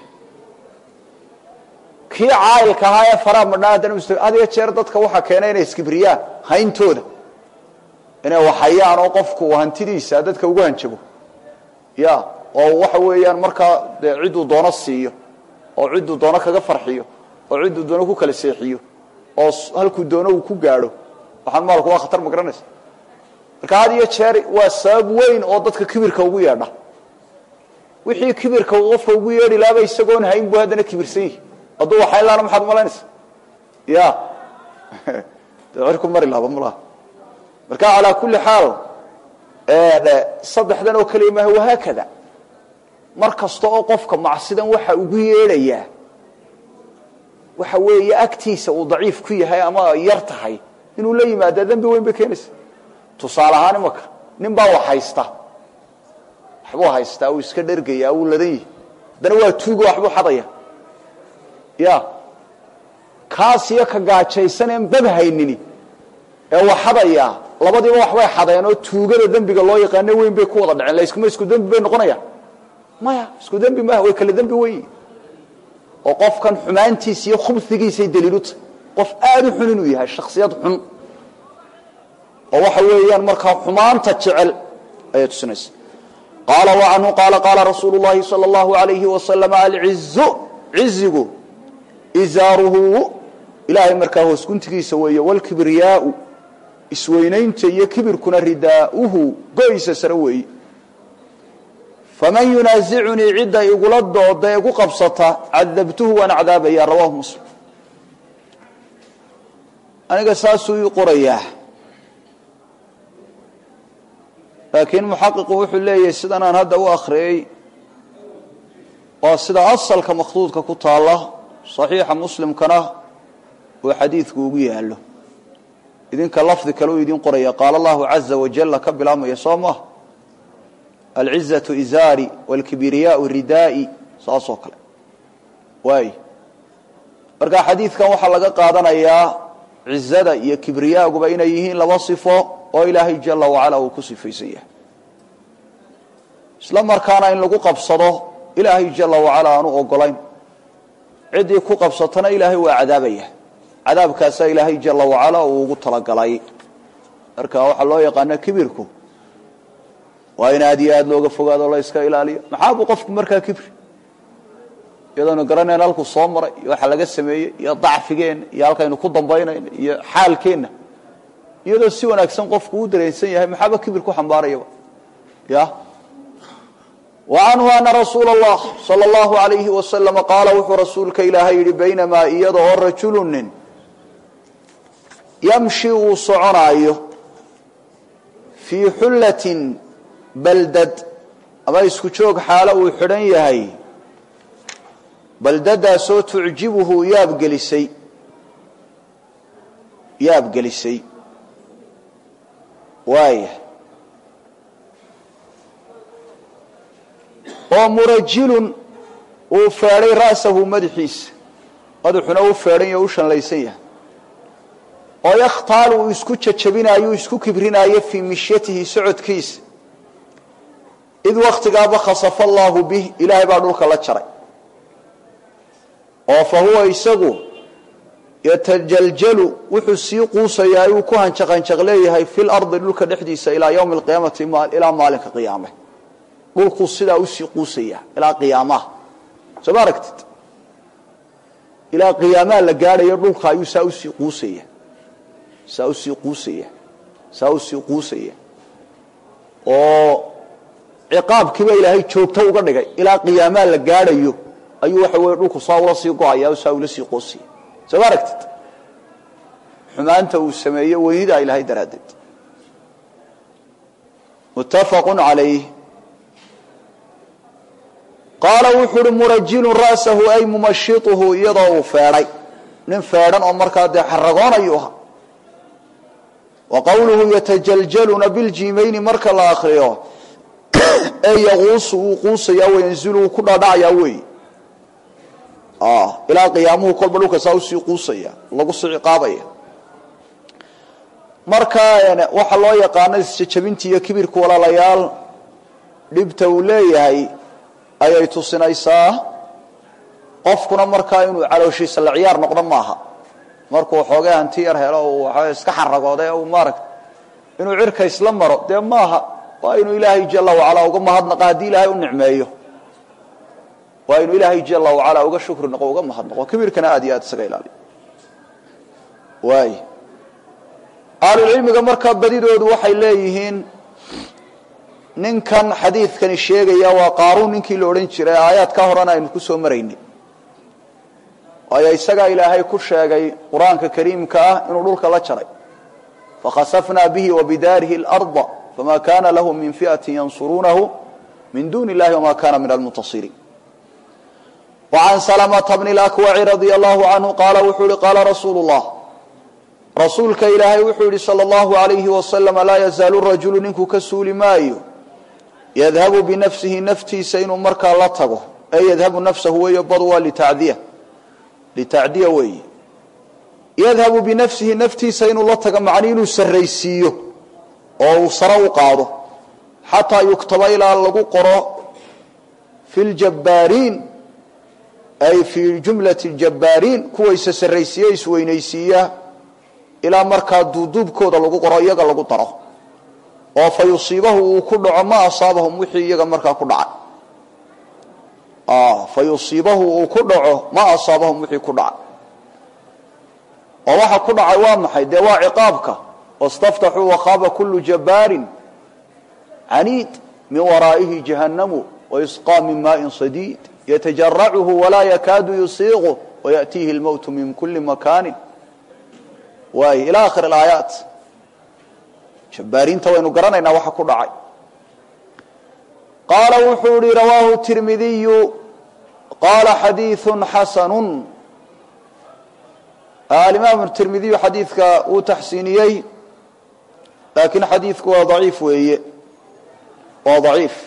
kii caayilka ahaa ee faraha madhnaa haddana had iyo jeer dadka waxaa keenay inay iskibriyaan hayntooda inay waxayaan oo qofku hantidiisa dadka ugu hanjabo ya oo waxa weeyaan markaa dee cidduu doono siiyo oo cidduu doono kaga farxiyo oo cidduu doono ku kala seexiyo oo halkuu doono uu ku gaadho waxaan maalku waa khatar ma garanaysa marka had iyo jeer waa sabab weyn oo dadka kibirka ugu yeedha wixii kibirka uu qofka ugu yeedhi laaba isagoon hayn buu haddana kibirsan yihi hadduu waxayn laana maxaad malaynaysa ya dee cirku mari lahaba malaha marka calaa kulli xaal saddexdan oo kaliya maaha wahaakada mar kasta oo qofka macsidan waxa ugu yeedhayaa waxa weeye agtiisa uu daciif ku yahay ama yar tahay inuu la yimaada dembi weyn bay keenaysa tusaale ahaan imaka nin baa wax haysta waxbuu haystaa uu iska dhergaya wuu ladan yihi haddana waa tuugo waxbuu xadaya ya kaas iyo ka gaajaysan een bab haynini ee wax xadaya labadiiba waxbay xadeen oo tuugada dembiga loo yaqaano weyn bay ku wada dhaceen laskuma isku dembi bay noqonayaan maya isku dembi maaha way kala dembi weyn oo qofkan xumaantiisa iyo khubsigiisay daliilu tahay qof aada u xun inuu yahay shaksiyad xun oo waxa weeyaan markaa xumaanta jecel ayay tusinaysa qaala wa canhu qaala qaala rasuulu llahi sala allahu alayhi wasalam alcizu cizigu izaaruhu ilaahay markaa hoos guntigiisa weeye walkibriyaau isweynaynta iyo kibirkuna ridaauhu go-isa sare weeyi faman yunaasicunii cidda igula dooda ee gu qabsata cadabtuhu waan cadaabaya rawahu muslim aniga saasuu ii qorayaa laakiin muxaqiqu wuxuu leeyahay sidan aan hadda u akhriyey waa sida asalka makhduudka ku taalla saxiixa muslimkana uu xadiidku ugu yaallo idinka lafdi kale uu idin qoraya qaala allahu caza wajalla ka bilaabmaya soo maha alcizatu izaari waalkibriyaau ridaa'i saasoo kale waay marka xadiidkan waxaa laga qaadanayaa cizada iyo kibriyaaguba inay yihiin laba sifo oo ilaahay jala wacala uu ku sifaysan yahay isla markaana in lagu qabsado ilaahay jala wacala aanu ogolayn ciddii ku qabsatana ilaahay waa cadaabaya cadaabkaasaa ilaahay jala wacala uu ugu talagalay marka waxaa loo yaqaana kibirku waa in aad iyo aada looga fogaado la yska ilaaliyo maxaabuu qofku markaa kibri iyadoonu garanayn halkuu soo maray iyo waxa laga sameeyey iyo dacfigeenna iyo halkaynu ku dambaynayna iyo xaalkeenna iyadoo si wanaagsan qofku u dareensan yahay maxaaba kibir ku xambaarayaba ya wa canhu ana rasuula allah sala allahu alayhi wasalama qaala wuxuu rasuulka ilaahay yidhi baynamaa iyada oo rajulu nin yamshi uu soconaayo fii xullatin baldad ama isku joog xaalo uu xidhan yahay baldadaasoo tucjibuhu yaabgelisay yaabgelisay waaya oo murajilun uu feedhay ra'sahu madaxiisa madaxuna u feedhan yaho u shanlaysan yahay oo yakhtaalu uu isku jajabinaayo uu isku kibrinaayo fii mishyatihi socodkiisa id waktigaaba khasafa allaahu bih ilaahay baa dhulka la jaray oo fa huwa isagu yatajaljalu wuxuu sii quusayaa uu ku hanjaqanjaq leeyahay fi lardi dhulka dhexdiisa ilaa ywmi alqiyaamati ilaa maalinka qiyaame dhulkuu sidaa usii quusaya ilaa qiyaamaha soo ma aragtid ilaa qiyaamaha la gaadhayo dhulka ayuu saa usii quusaya saa usii quusaya saa usii quusaya oo ciqaabkiiba ilaahay joogto uga dhigay ilaa qiyaamaha la gaadhayo ayuu waxa weye dhulku saa ula sii go-aya o saa ula sii qoosaya soo ma aragtid xumaanta uu sameeyo weynidaa ilaahay daraaddeed muttafaqu calayh qaala wuxuu uhi murajilun ra'sahu ay mumashituhu iyadoo uu feedhay nin feedhan oo markaa dee xaragoonayu aha wa qowluhu yatajaljaluna biljiimayni marka la akriyo ee yaquusu uu quusaya wayanzilu uu ku dhaadhacayaa weey ilaa qiyaamuhu kolba dhulka saa usii quusaya lagu sii ciqaabaya marka waxaa loo yaqaano isjajabinta iyo kibirka walaalayaal dhibta uu leeyahay ayay tusinaysaa qofkuna markaa inuu calooshiisa la ciyaar noqdo maaha markuu xoogay hanti yar helo waa iska xaragooday u maaragta inuu cirka isla maro dee maaha waa inuu ilaahay jala wacalaa uga mahadnaqa haddii ilaahay u nicmeeyo waa inuu ilaahay jala wacalaa uga shukri noqo uga mahadnaqo kibirkana aad iyo aad isaga ilaaliyo waay ahlulcilmiga markaa badidoodu waxay leeyihiin ninkan xadiidkani sheegaya waa qaaruun ninkii la odhan jiray aayaad ka horena aynu ku soo maraynay waayo isagaa ilaahay ku sheegay qur-aanka kariimka ah inuu dhulka la jaray fakhasafnaa bihi wabidaarihi اlarda fama kana lahu min fi'ati yansuruunahu min duni illahi wama kana min almuntasiriin وعن سلمة بن الأكوع رضي الله عنه قال wuxuu hi qاala رasuuل اللh rasuulka ilaahay wuxuu yihi slى الlaه عaليهi وasلم laa yazaalu rajulu ninkuu ka suuli maayo yadhabu binafsihi naftiisa inuu markaa la tago ee yadhabu nafsahu weeyo bad waa litacdiya litacdiya weeye yadhabu binafsihi naftiisa inuu la tago macni inuu sarraysiiyo oo uu sare u qaado xataa yuktaba ilaa lagu qoro fi ljabbaariin ay fii jumlati ljabbaariin kuwayse sarraysiiye isweynaysiiya ilaa markaa duuduubkooda lagu qoro iyaga lagu daro oo fa yusiibahu uu ku dhaco ma asaabahum wixii iyaga markaa ku dhacay fa yusiibahu uu ku dhaco ma asaabahum wixii ku dhacay oo waxa ku dhacay waa maxay dee waa ciqaabka wastaftaxuu wakhaaba kulu jabbaarin caniid min waraa'ihi jahannamu waisqaa min maaءin sadiid ytajarachu walaa yakaadu yusiiqu wayaأtiihi اlmowtu min kuli makaani waay ilى akhir اaayaat jabbaariinta waynu garanaynaa waxa ku dhacay qaala wuxuu ihi rawaahu tirmidiyu qaala xadiiثu xasanu alimaam tirmidiyu xadiidka wuu taxsiiniyey laakiin xadiidku waa daciif weeye waa daciif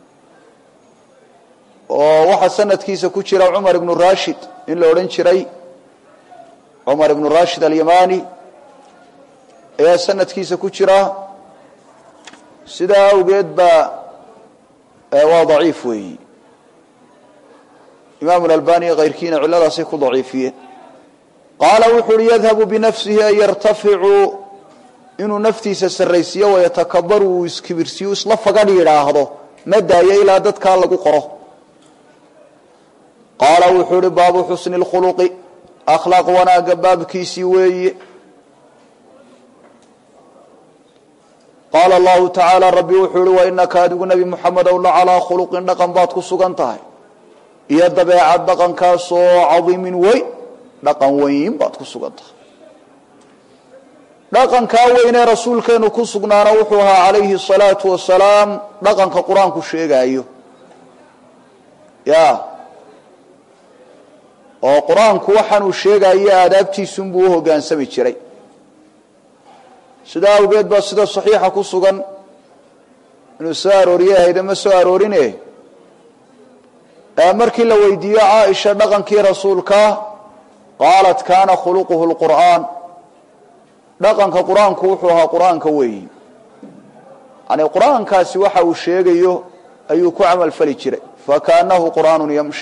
oo waxaa sanadkiisa ku jira cumar ibnu rashid in la odhan jiray cumar ibnu rashid alyamani ayaa sanadkiisa ku jira sidaa awgeed baa waa daciif weeyi imaamu albani kayrkiina cilladaasay ku daciifiyeen qaala wuxu uhi yadhabu binafsihi an yartaficu inuu naftiisa sarraysiiyo wayatakabaru uu iskibirsiyo isla fagadh yidhaahdo ma daayo ilaa dadkaa lagu qoro qaala wuxuu uhi baabu xusni اlkhuluqi akhlaaq wanaaga baabkiisii weeye qaala allahu tacaala rabbi wuxuu uhi wainaka adigu nebi muxamedow la calaa khuluqin dhaqan baad ku sugan tahay iyo dabeecad dhaqankaasoo cadiimin weyn dhaqan weyn baad ku sugan tahay dhaqankaa weynee rasuulkeenu ku sugnaana wuxuu ahaa calayhi الsalaatu wasalaam dhaqanka qur-aanku sheegaayo ya oo qur-aanku waxaanuu sheegayo aadaabtiisunbuu u hogaansami jiray sidaa awgeed baa sida saxiixa ku sugan inuu soo arooriye ahayde ma soo aroorine markii la weydiiyo caaisha dhaqankii rasuulka qaalat kaana khuluquhu lqur'aan dhaqanka qur-aanku wuxuu ahaa qur-aanka weeyi yani qur-aankaasi waxa uu sheegayo ayuu ku camal fali jiray fakaanahu qur'aanu yamshi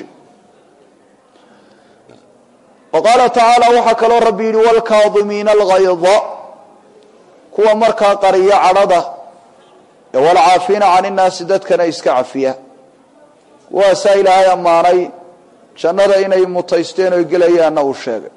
wa qaala tacaala waxaa kaloo rabbi yidhi wlkaadimiina algayda kuwa markaa qariya cadhada ee walcaafiina can innaasi dadkana iska cafiya kuwaasaa ilaahay ammaanay jannada inay mutaysteen oy gelayaanna uu sheegay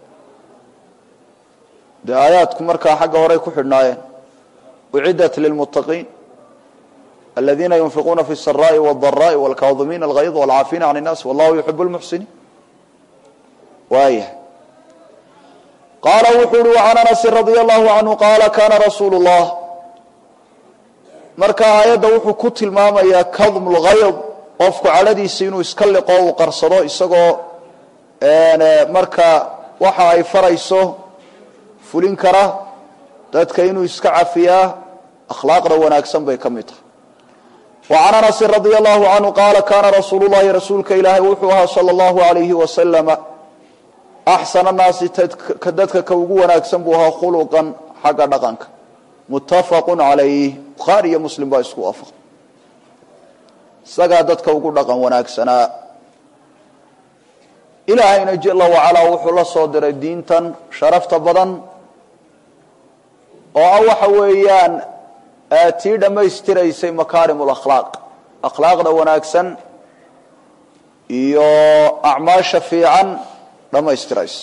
dee aayaadku markaa xagga horey ku xidhnaayeen uciddat lilmuttaqiin aladiina yunfiquuna fi الsaraءi wالضaraءi wاlkaadimiina algayd wاlcaafiina can الnaas wallahu yuxib اlmuxsiniin waaya qaala wuxuu uhi وcan anasi radi allahu canhu qaala kana rasuulu الlah marka aayadda wuxuu ku tilmaamayaa kadm اlgayd qofku cadhadiisa inuu iska liqo uu qarsado isagoo marka waxa ay farayso fulin kara dadka inuu iska cafiyaa akhlaaqda wanaagsan bay ka mid tahay وcan anasi radi allahu canhu qaala kana rasuulu llahi rasuulka ilaahay wuxuu ahaa salى اllahu alayhi wasalama axsan annaasi dadka ka ugu wanaagsan buu ahaa khuluqan xagga dhaqanka muttafaqu calayh bukhaari iyo muslim baa isku waafaqay isagaa dadka ugu dhaqan wanaagsanaa ilaahayna jala wacalaa wuxuu la soo diray diintan sharafta badan oo ah waxa weeyaan tii dhammaystiraysay makaarim lakhlaaq akhlaaqda wanaagsan iyo acmaasha fiican dhammaystiraysa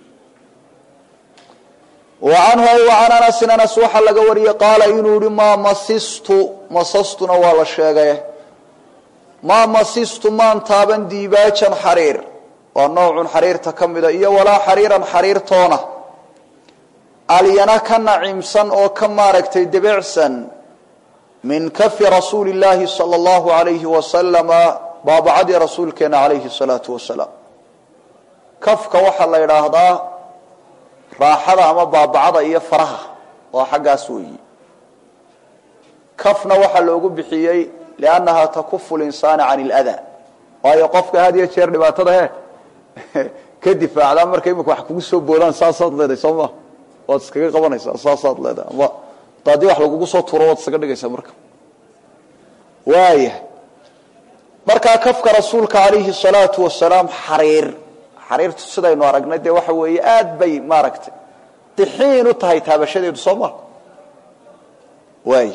wa canhu ay wa can anasin anas waxaa laga wariyey qaala inuu yihi maa masistu masastuna waa la sheegay maa masistu maan taaban diibaajan xariir waa noocun xariirta ka mida iyo walaa xariiran xariirtoona alyana ka nacimsan oo ka maaragtay debecsan min kafi rasuuli llaahi sala allahu alayhi wasalama baabacadii rasuulkeena calayhi salaatu wasalaam kafka waxaa la yidhaahdaa raaxada ama baabacada iyo faraha waa xaggaas weeyi kafna waxaa loogu bixiyey liannaha takufu linsaana can iladaa waayo qofka had iyo jeer dhibaatada he ka difaacdaa marka imika wax kugu soo boodaan saasaad leedahay soo ma waad iskaga qabanaysaa saasaad leedahay ama haddii wax lagugu soo tuuro waad iskaga dhigaysaa marka waaya markaa kafka rasuulka calayhi salaatu wasalaam xariir xariirtu sidaynu aragnay dee waxa weeye aad bay maaragtay dixiin u tahay taabashadeedu soo ma waay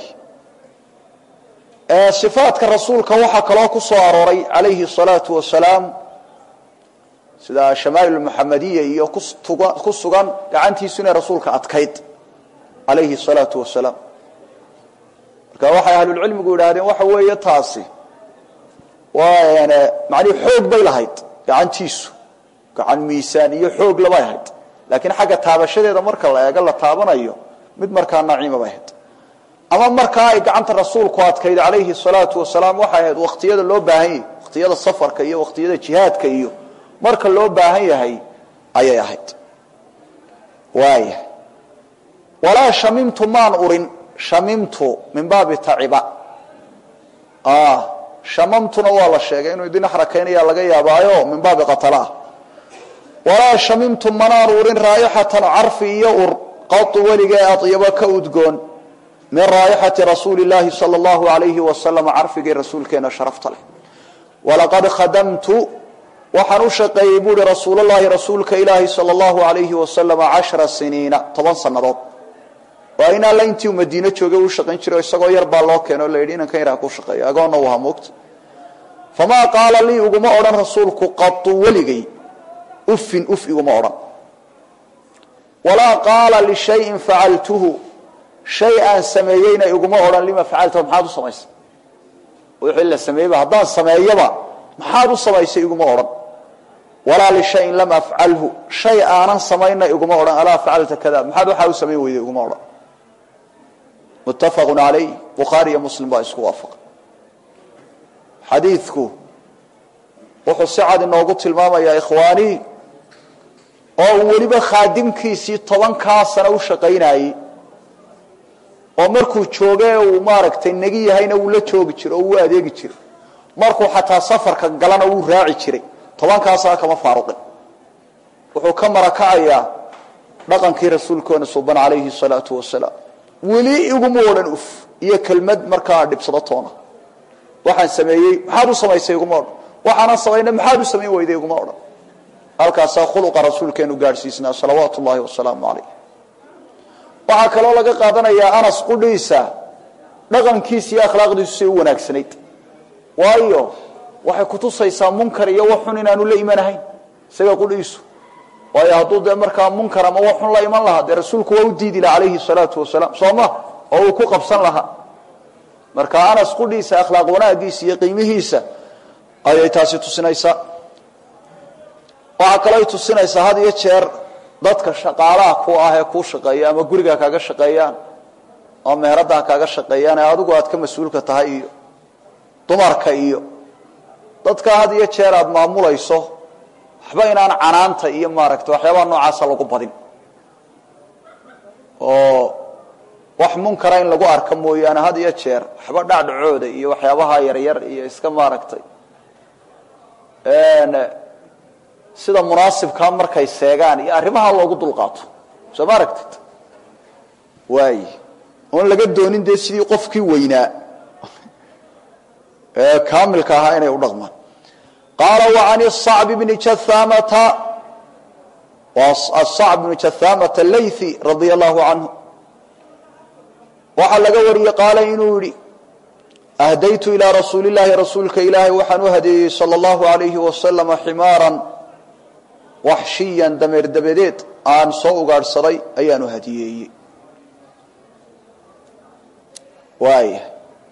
sifaadka rasuulka waxaa kaloo ku soo arooray calayhi salaatu wasalaam sida shamaa'il muxamadiya iyo ku sugan gacantiisu inay rasuulka adkayd calayhi salaatu wasalaam marka waxay ahlulcilmigu yidhaahdeen waxa weeye taasi waa macnihi xoog bay lahayd gacantiisu gacan miisaan iyo xoog labay ahayd laakiin xagga taabashadeeda marka la eego la taabanayo mid markaa naciima bay ahayd ama markaa ay gacanta rasuulku adkayd calayhi salaatu wasalaam waxay ahayd wakhtiyada loo baahan yahay wakhtiyada safarka iyo wakhtiyada jihaadka iyo marka loo baahan yahay ayay ahayd waaya walaa shamimtu maan urin shamimtu min baabi taciba shamamtuna waa la sheegay inuu idin xarakaynaya laga yaabaayo min baabi qatalaah walaa shamimtu manaan urin raayixatan carfi iyo ur qatu weligee adyabo ka udgoon min raayixati rasuuli llaahi sala allahu alayhi wasalam carfigii rasuulkeena sharafta leh walaqad khadamtu waxaan u shaqeeyey buuhi rasuulllahi rasuulka ilaahi sala allahu alayhi wasalam cashra siniina toban sannadood waa in alla intii uu madiine joogay uu shaqayn jiray isagoo yar baa loo keeno o la yidhi inankan yaraa ku shaqeeya agoonna u ahaa moogta famaa qaala lii uguma odhan rasuulku qatu weligay ufin uf iguma odhan walaa qaala lishayin facaltuhu shay aan sameeyeyna iguma odhan lima facaltahu maxaad u samaysay wixii la sameeyeyba haddaan sameeyaba maxaad u samaysay iguma odhan walaa lishayin lam afcalhu shay aanan samayna iguma odhan alaa facalta kada maxaad waxaa u samayn weyday iguma odhan muttafaqu calayh bukhaari iyo muslim baa isku waafaqay xadiidku wuxuu si cad inoogu tilmaamayaa ikhwaanii oo uu weliba khaadimkiisii tobankaa sano u shaqaynayey oo markuu jooge uu maaragtay negi yahayna wuu la joogi jiray oo wuu adeegi jiray markuu xataa safarka galana wuu raaci jiray tobankaa sano kama faaruqin wuxuu ka marakacayaa dhaqankii rasuulkoona suban calayhi salaatu wasalaam weli iguma odhan uf iyo kelmad markaa dhibsado toona waxaan sameeyey maxaad u samaysay iguma odhan waxaanan samaynay maxaad u samayn weyday iguma odhan halkaasaa khuluqa rasuulkeenu gaadhsiisnaa salawaatu ullaahi wasalaamu calayh waxaa kaloo laga qaadanayaa anas qudhiisa dhaqankiisa iyo akhlaaqdiisu say u wanaagsanayd waayo waxay kutusaysaa munkar iyo waxxun inaanu la imanahayn isaga qudhiisu waayo hadduu dee markaa munkar ama waxxun la iman lahaa dee rasuulku waa u diidi laha calayhi salaatu wasalaam soo ma oo uu ku qabsan lahaa marka anas qudhiisa akhlaaq wanaagiisa iyo qiimihiisa ayay taasi tusinaysaa waxaa kaloo ay tusinaysaa had iyo jeer dadka shaqaalaha ku ah ee kuu shaqeeya ama guriga kaaga shaqeeyaan ama meheradaha kaaga shaqeeyaan ee adigu aad ka mas-uulka tahay iyo dumarka iyo dadka had iyo jeer aada maamulayso waxba inaan canaanta iyo maaragtay waxyaabaha noocaasa lagu badin oo wax munkara in lagu arka mooyaane had iyo jeer waxba dhacdhacooda iyo waxyaabaha yaryar iyo iska maaragtay sida munaasibkaa markay seegaan iyo arrimaha loogu dulqaato soo ma aragtid waay oon laga doonin dee sidii qofkii weynaa ee kaamilka ahaa inay u dhaqmaan qaala وعan الصacb bni jahamata الصacb bni jahamata laythi radia allahu canhu waxaa laga wariyey qaala inuu yihi ahdaytu ilىa rasuuli اllahi rasuulka ilaahay waxaan u hadeeyey salى اllahu عalayhi wasalama ximaaran waxshiyan dameer dabadeed aan soo ugaadhsaday ayaan u hadiyeeyey waaya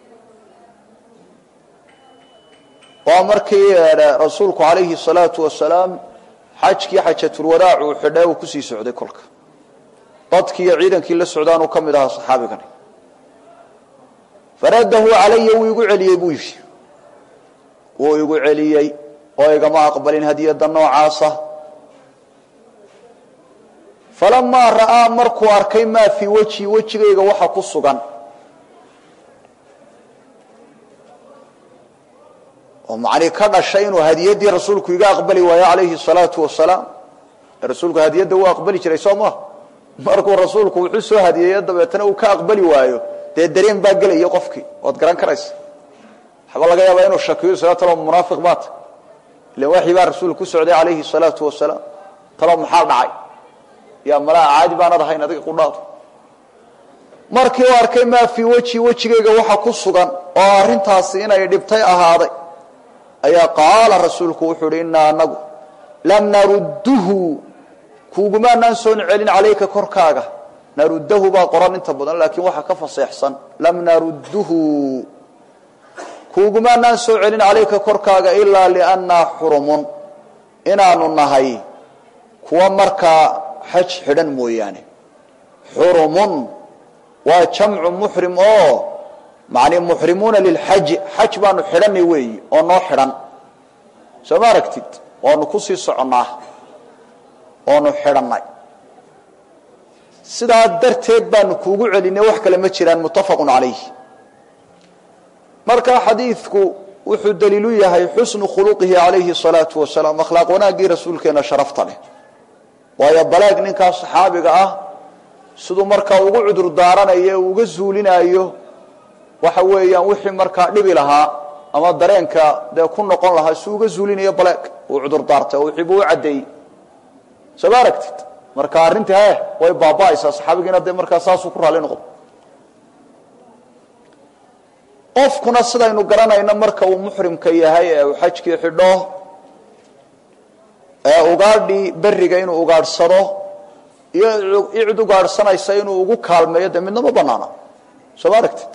waa markii rasuulku calayhi الsalaatu wasalaam xajkii xajatulwadaac uu xidhay uu kusii socday kolka dadkii iyo ciidankii la socdaanuu ka mid ahaa saxaabigani faradahu calaya wuu igu celiyey buu yidhi wuu igu celiyey oo igama aqbalin hadiyada noocaasa falamaa ra'aa markuu arkay maa fii wejhi wejigayga waxa ku sugan oo macnii ka dhashay inuu hadiyadii rasuulku iga aqbali waayo calayhi salaatu wasalaam rasuulku hadiyadda wuu aqbali jiray soo ma markuu rasuulku wuxuu soo hadiyeeyo dabeetana uu ka aqbali waayo dee dareen baa gelaya qofkii waad garan karaysa waxba laga yaabaa inuu shakiyo isla talo munaafiq baata ilan waxii baa rasuulku ku socday calayhi salaatu wasalaam talo maxaa dhacay yaa malaa caadi baanad ahayn adiga qudhaadu markii uu arkay maa fii wejhi wejigayga waxa ku sugan oo arrintaasi inay dhibtay ahaaday ayaa qaala rasuulku wuxuu uhi innaa anagu lam narudduhu kuugumaanaan soon celin calayka korkaaga naruddahu baa qoran inta badan laakiin waxaa ka faseexsan lam narudduhu kuugumaanaan soo celin calayka korkaaga ilaa liannaa xurumun inaanu nahay kuwa markaa xaj xidhan mooyaane xurumun waa jamcu muxrim oo macnii muxrimuuna lilxaji xaj baanu xidhanay weeyi oo noo xidhan soo ma aragtid waanu kusii soconnaa oonu xidhannay sidaa darteed baanu kuugu celinay wax kale ma jiraan muttafaqun calayh marka xadiidku wuxuu daliilu yahay xusnu khuluqihi calayhi salaatu wasalaam akhlaaq wanaaggii rasuulkeena sharafta leh waayo balaag ninkaas saxaabiga ah siduu markaa ugu cudur daaranayo e uga zuulinaayo waxa weeyaan wixii markaa dhibi lahaa ama dareenka dee ku noqon lahaa si uga zuulinayo baleeg uu cudur daartay oo wixiibuu u caddeeyey soo ma aragtid marka arrintii he way baaba'aysaa saxaabigiina dee markaa saasuu ku raalli noqdo qofkuna sidaynu garanayno marka uu muxrimka yahay ee uu xajkii xidho ee ugaadhii beriga inuu ugaadhsado iyo cid ugaadhsanaysa inuu ugu kaalmeeyo dee midna ma banaana soo ma aragtid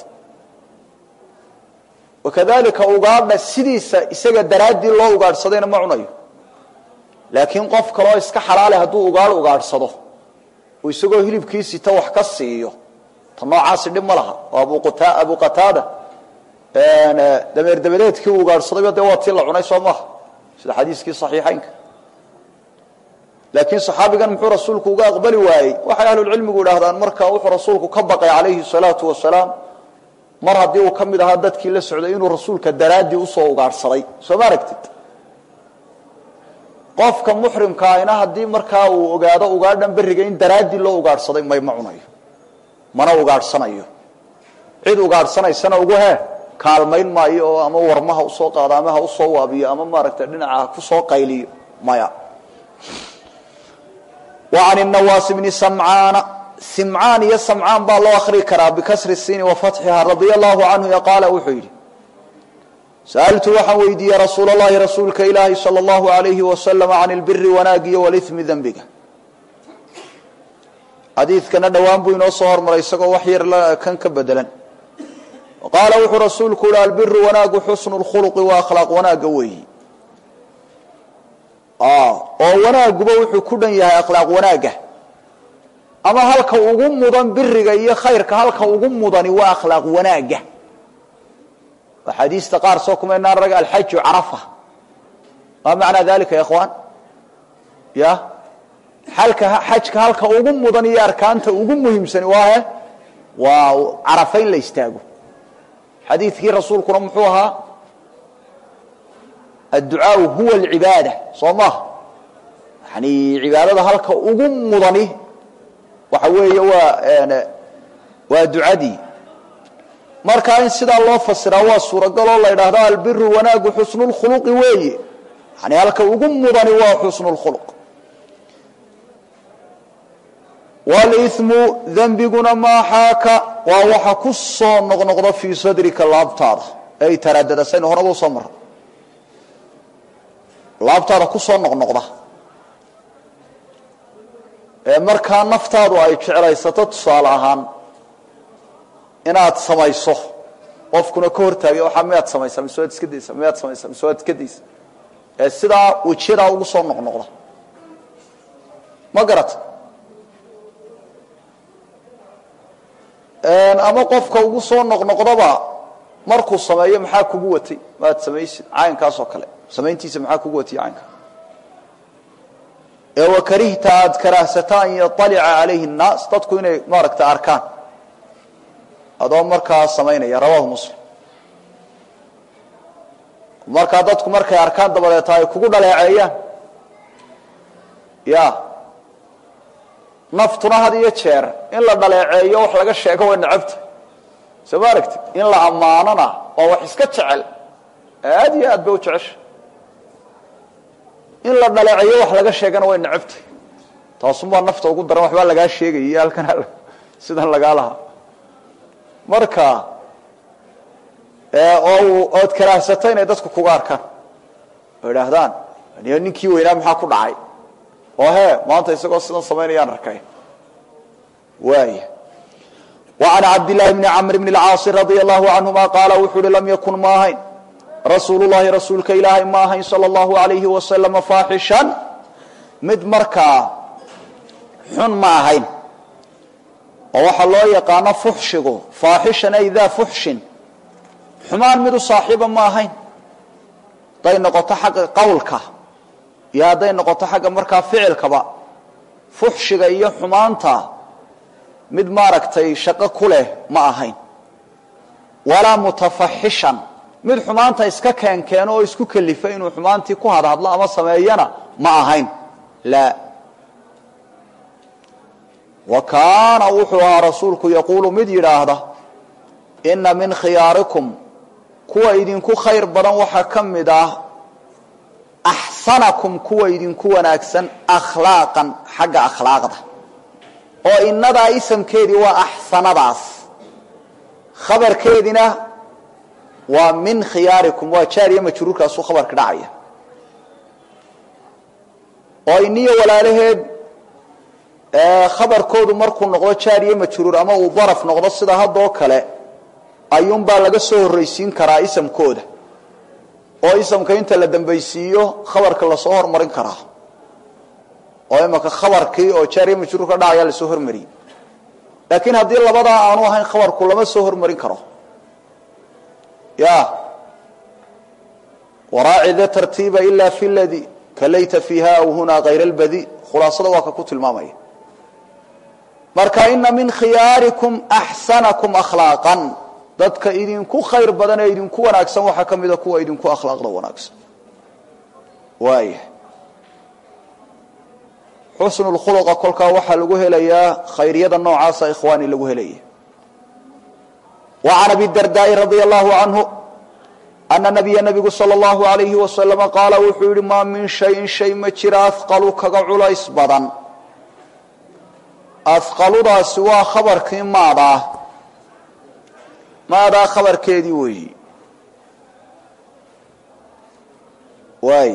wakadalika ugaadha sidiisa isaga daraaddii loo ugaadhsadayna ma cunayo laakiin qof kaloo iska xalaale hadduu ugaadh ugaadhsado uu isagoo hilibkiisita wax ka siiyo ta noocaasi dhib ma laha oo abu qataada dameer dabadeedkii uu ugaadhsadayba dee waa tii la cunay soo maaha sida xadiiskii saxiixaynka laakiin saxaabigan muxuu rasuulku uga aqbali waayey waxay ahlulcilmigu idhaahdaan marka wuxuu rasuulku ka baqay calayhi salaatu wasalaam mar haddii uu ka mid ahaa dadkii la socday inuu rasuulka daraaddii usoo ugaadhsaday soo ma aragtid qofka muxrimka ahina haddii markaa uu ogaado ugaadhan beriga in daraaddii loo ugaadhsaday may ma cunayo mana ugaadhsanayo cid ugaadhsanaysana ugu he kaalmayn maayo oo ama warmaha usoo qaado ama ha usoo waabiyo ama maaragtay dhinaca ha kusoo qayliyo maya wa can nawaas bni samcaana simcaan iyo samcaan baa loo akrii karaa bikasri siini wa fatxiha radia allahu canhu qaala wuxuu yidhi sa'altu waxaan weydiiyey rasuul اllahi rasuulka ilaahi salى اllahu alayhi wasalam can اlbiri wanaagiyo walimi dembiga xadiidkana dhowaan buu inoo soo hormaray isagoo wax yar kan ka bedelan qaala wuxuu rasuulku yihi albiru wanaagu xusnu اlkhuluqi waa akhlaaq wanaaga weeyi oo wanaaguba wuxuu ku dhan yahay akhlaaq wanaaga ama halka ugu mudan biriga iyo khayrka halka ugu mudani waa akhlaaq wanaaga axaadiista qaar soo kumaynaan rag alxaju carafa maa macnaa dalika ya ikhwaan ya halka xajka halka ugu mudan iyo arkaanta ugu muhiimsani waa he waa carafa in la istaago xadiidkii rasuulkuna muxuu ahaa adducaau huwa alcibaada soo maha yani cibaadada halka ugu mudani waxa weeye waa waa ducadii markaa in sidaa loo fasiraa waa suuragaloo la ydhaahdo albiru wanaagu xusnu lkhuluqi weeye yani halka ugu mudani waa xusnu lkhuluq walimu dembiguna maaxaaka waa waxa ku soo noqnoqda fii sadrika laabtaada ay taraadada saynu horaba usoo mara laabtaada ku soo noqnoqda ee markaa naftaadu ay jeclaysato tusaale ahaan inaad samayso qofkuna ka hortaagay waxaa miyaad samaysaa mise waad iska daysa miyaad samaysaa mise waad iska daysa ee sidaa wejiyadaa ugu soo noqnoqda ma garata ama qofka ugu soo noqnoqdaba markuu sameeyo maxaa kugu watay maad samaysid caynkaas oo kale samayntiisa maxaa kugu watay caynka ee wakarihta aada karaahsata an yaalica calayhi nnaas dadku inay maaragta arkaan adoo markaa samaynaya rawahu muslim markaa dadku markay arkaan dabadeeta ay kugu dhaleeceeyaan ya naftuna had iyo jeer in la dhaleeceeyo wax laga sheego way necabta soo ma aragti in la ammaanona waa wax iska jecel aad iyo aad bay u jecesha in la dhaleeceeyo wax laga sheegana way necabtay taasunbaa nafta ugu daran waxbaa lagaa sheegaya halkan sidan lagaa lahaa marka oo ood karaahsato inay dadku kuga arkaan oo idhaahdaan ninkii weynaa maxaa ku dhacay oo he maanta isagoo sidan samaynayaan arkay waaya وعن cabd للahi بن cمr بن الcاaص رضي الله عنهma qaala wuxuu uhi lam ykun ma ahayn rasuul الlahi rasuulka ilaahay ma ahayn slى الlaه عaليهi وasلم faaxishan mid markaa xun ma ahayn oo waxaa loo yaqaano fuxshigu faaxishan ay daa fuxshin xumaan mid u saaxiiba ma ahayn hadday noqoto xagga qowlka iyo hadday noqoto xagga markaa ficilkaba fuxshiga iyo xumaanta mid maaragtay shaqo ku leh ma ahayn walaa mutafaxishan mid xumaanta iska keenkeeno oo isku kelifa inuu xumaantii ku hadhadlo ama sameeyana ma ahayn laa wa kaana wuxuu ahaa rasuulku yaquulu mid yidhaahda inna min khiyaarikum kuwa idinku khayr badan waxaa ka mid ah axsanakum kuwa idinku wanaagsan akhlaaqan xagga akhlaaqda oo inadaa isamkeedii waa axsanadaas khabarkeedina waa min khiyaarikum waa jaariya majruurkaasuu khabarka dhacaya oo iniyo walaalaheed khabarkoodu markuu noqdo jaariya majruur ama uu daraf noqdo sida haddoo kale ayuunbaa laga soo horraysiin karaa isamkooda oo isamka inta la dambaysiiyo khabarka lasoo hormarin karaa oo imaka khabarkii oo jaariya majruur ka dhacaya lasoo hormariyey laakiin haddii labadaa aanu ahayn khabarku lama soo hormarin karo ya waraaci da tartiiba ila fi ladi kalayta fiiha aw hunaa kayra lbadi khulaasada waa ka ku tilmaamaya marka ina min khiyaarikum axsanakum akhlaaqan dadka idinku khayr badan ee idinku wanaagsan waxaa ka mida kuwa idinku akhlaaqda wanaagsan waaya xusnu lkhuluqa kolkaa waxaa lagu helayaa khayriyada noocaasa ikhwaani lagu helaya wa can abi dardaai radia allahu canhu ana nabiya nabigu sala allahu alayhi wasalama qaala wuxuu yihi maa min shayin shay ma jira ahqalu kaga culays badan ahqaludaasi waa khabarkii maadaa maadaa khabarkeedii weeyi waay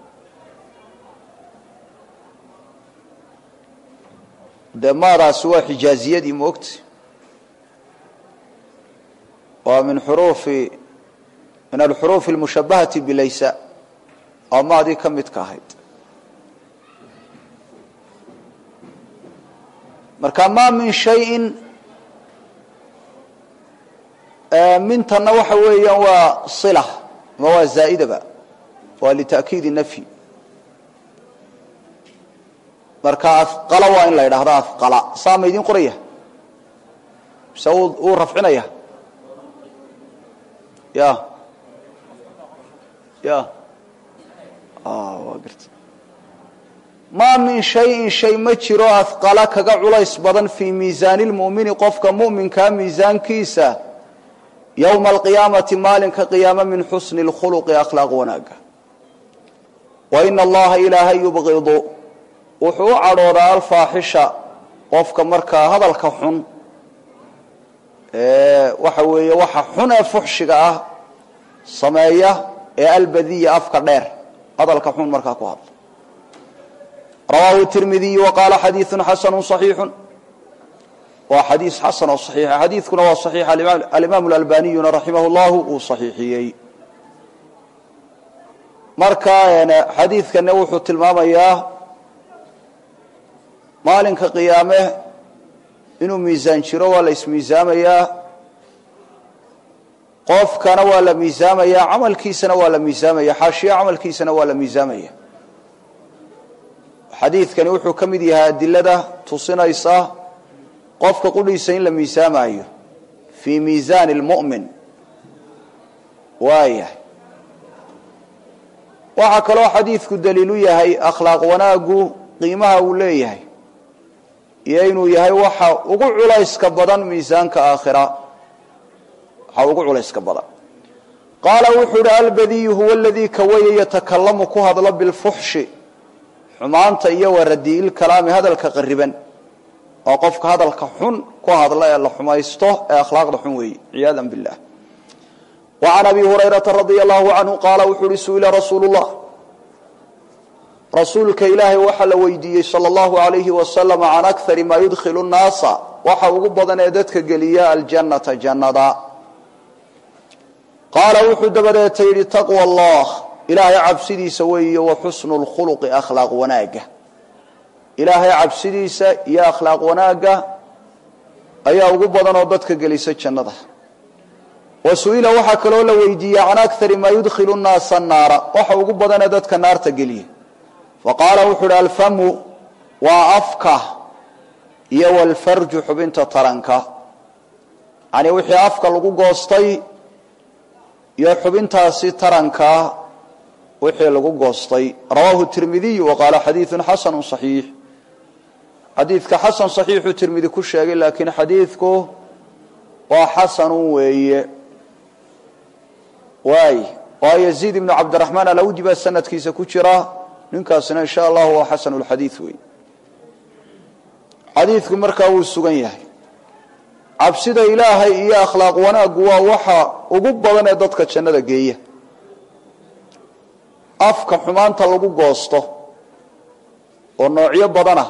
dee maadaasi waa xijaaziyadii moogta waa min xuruufi min alxuruufi almushabahati bilaysa oo maadii ka midka ahayd marka ma min shayin mintana waxa weeyaan waa sila ama waa zaa'idaba waa lita'kiidi nafyi marka afqala waa in la yidhaahdo afqala saa ma idin qoraya mise uu rafcinaya ya ya waa garta maa min shayin shay ma jiro afqala kaga culays badan fii miisaani lmu'mini qofka mu'minkaa miisaankiisa yowma alqiyaamati maalinka qiyaame min xusni lkhuluqi akhlaaq wanaaga wa ina allaha ilaahay yubqidu wuxuu u cadhoodaa alfaaxisha qofka markaa hadalka xun waxa weeye waxa xun ee fuxshiga ah sameeya ee albadiya afka dheer hadalka xun markaa ku hadla rawaahu tirmidiyu wa qaala xadiiثu xasanu صaxiixu waa xadiis xasan oo صaxiixa xadiidkuna waa صaxiix alimaam اlalbaniyuna raximah اllahu uu صaxiixiyey marka xadiidkana wuxuu tilmaamayaa maalinka qiyaame inuu miisaan jiro waa la ismiisaamayaa qofkana waa la miisaamayaa camalkiisana waa la miisaamaya xaashiya camalkiisana waa la miisaamaya xadiidkani wuxuu ka mid yahay adilada tusinaysa qofka qudhiisa in la miisaamayo fii miisaani lmu'min waayahay waxaa kaloo xadiidku daliilu yahay akhlaaq wanaagu qiimaha uu leeyahay iyo inuu yahay waxa ugu culayska badan miisaanka aakhira waxa ugu culayska badan qaala wuxuu uhi albadiyu huwa aladii kawaya yatakalamu ku hadlo bilfuxshi xumaanta iyo waradiil kalaami hadalka qariban oo qofka hadalka xun ku hadla ee la xumaysto ee akhlaaqda xun weeye ciyaada billah wa can abi hurayrata radia allahu canhu qaala wuxuu uhi su-ila rasuulu llah rasuulka ilaahay waxaa la weydiiyey sala allahu alayhi wasalam can akari maa yudkhilu nnaasa waxa ugu badan ee dadka geliya aljannata jannada qaala wuxuu dabadeeta yidhi taqwa allah ilaahay cabsidiisa weeye wa xusnu lkhuluqi akhlaaq wanaaga ilaahay cabsidiisa iyo akhlaaq wanaaga ayaa ugu badan oo dadka gelisa jannada wa su-ila waxaa kaloo la weydiiyey can akari maa yudkhilu nnaasa naara waxa ugu badan ee dadka naarta geliya faqaala wuxuu uhi alfamu waa afka iyo walfarju xubinta taranka yani wixii afka lagu goostay iyo xubintaasi taranka wixii lagu goostay rawaahu tirmidiyu wa qaala xadiidu xasanu صaxiix xadiidka xasan صaxiixuu tirmidi ku sheegay laakiin xadiidku waa xasanu weeye waay waa yaziid ibnu cabdiraxmaan alawdi baa sanadkiisa ku jira ninkaasina insha allahu waa xasanu lxadiid wey xadiidku markaa wuu sugan yahay cabsida ilaahay iyo akhlaaq wanaaggu waa waxa ugu badan ee dadka jannada geeya afka xumaanta lagu goosto oo noocyo badanah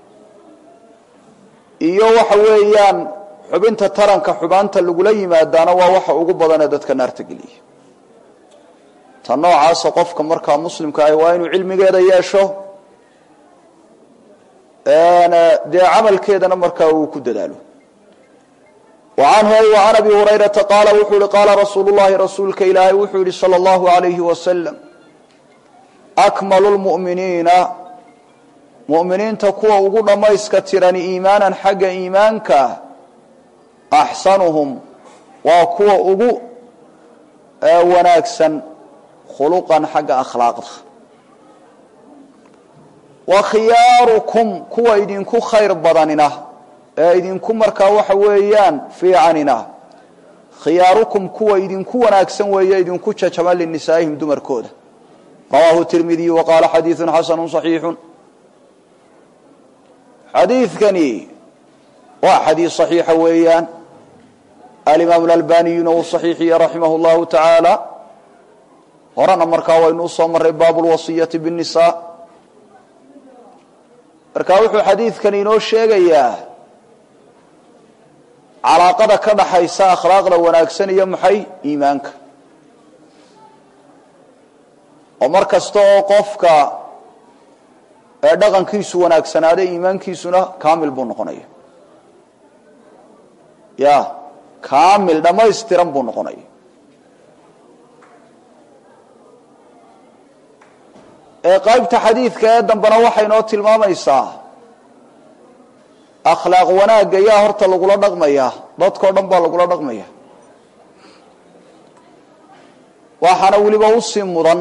iyo waxa weeyaan xubinta taranka xumaanta lagula yimaadaana waa waxa ugu badan ee dadka naarta geliya ta noocaasa qofka markaa muslimka ahi waa inuu cilmigeeda yeesho dee camalkeedana markaa uu ku dadaalo anhu an abi hurayrata qaala wuxuu ihi qaala rasuulu llahi rasuulka ilaahay wuxuu yihi salى اllahu alayhi wasalam akmalu lmu'miniina mu'miniinta kuwa ugu dhammayska tirani iimaanan xagga iimaanka axsanuhum waa kuwa ugu wanaagsan khuluqan xagga akhlaaqda wa khiyaarukum kuwa idinku khayr badanina ee idinku markaa waxa weeyaan fiicanina khiyaarukum kuwa idinku wanaagsan weeye idinku jajama linisaa'ihim dumarkooda rawaahu tirmidiyu wa qaala xadiidu xasanu صaxiixu xadiidkani waa xadiid صaxiixa weeyaan alimaam اlalbaniyuna uu صaxiixiye raximah اllahu tacaala horena markaa waynu usoo maray baabu lwasiyati bالnisa marka wuxuu xadiidkani inoo sheegayaa calaaqada ka dhaxaysa akhlaaqda wanaagsan iyo maxay iimaanka oo mar kasta oo qofka ee dhaqankiisu wanaagsanaaday iimaankiisuna kaamil buu noqonaya ya kaamil dhammaystiran buu noqonaya ee qaybta xadiidka ee dambena waxay noo tilmaamaysaa akhlaaq wanaagga yaa horta lagula dhaqmayaa dadkao dhan baa lagula dhaqmaya waxaana weliba usii mudan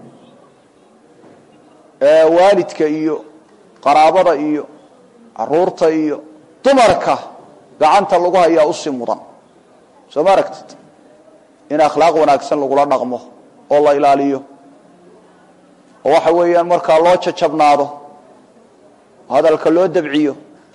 waalidka iyo qaraabada iyo caruurta iyo dumarka gacanta lagu hayaa usii mudan soo ma aragtid in akhlaaq wanaagsan lagula dhaqmo oo la ilaaliyo oo waxa weeyaan markaa loo jajabnaado hadalka loo dabciyo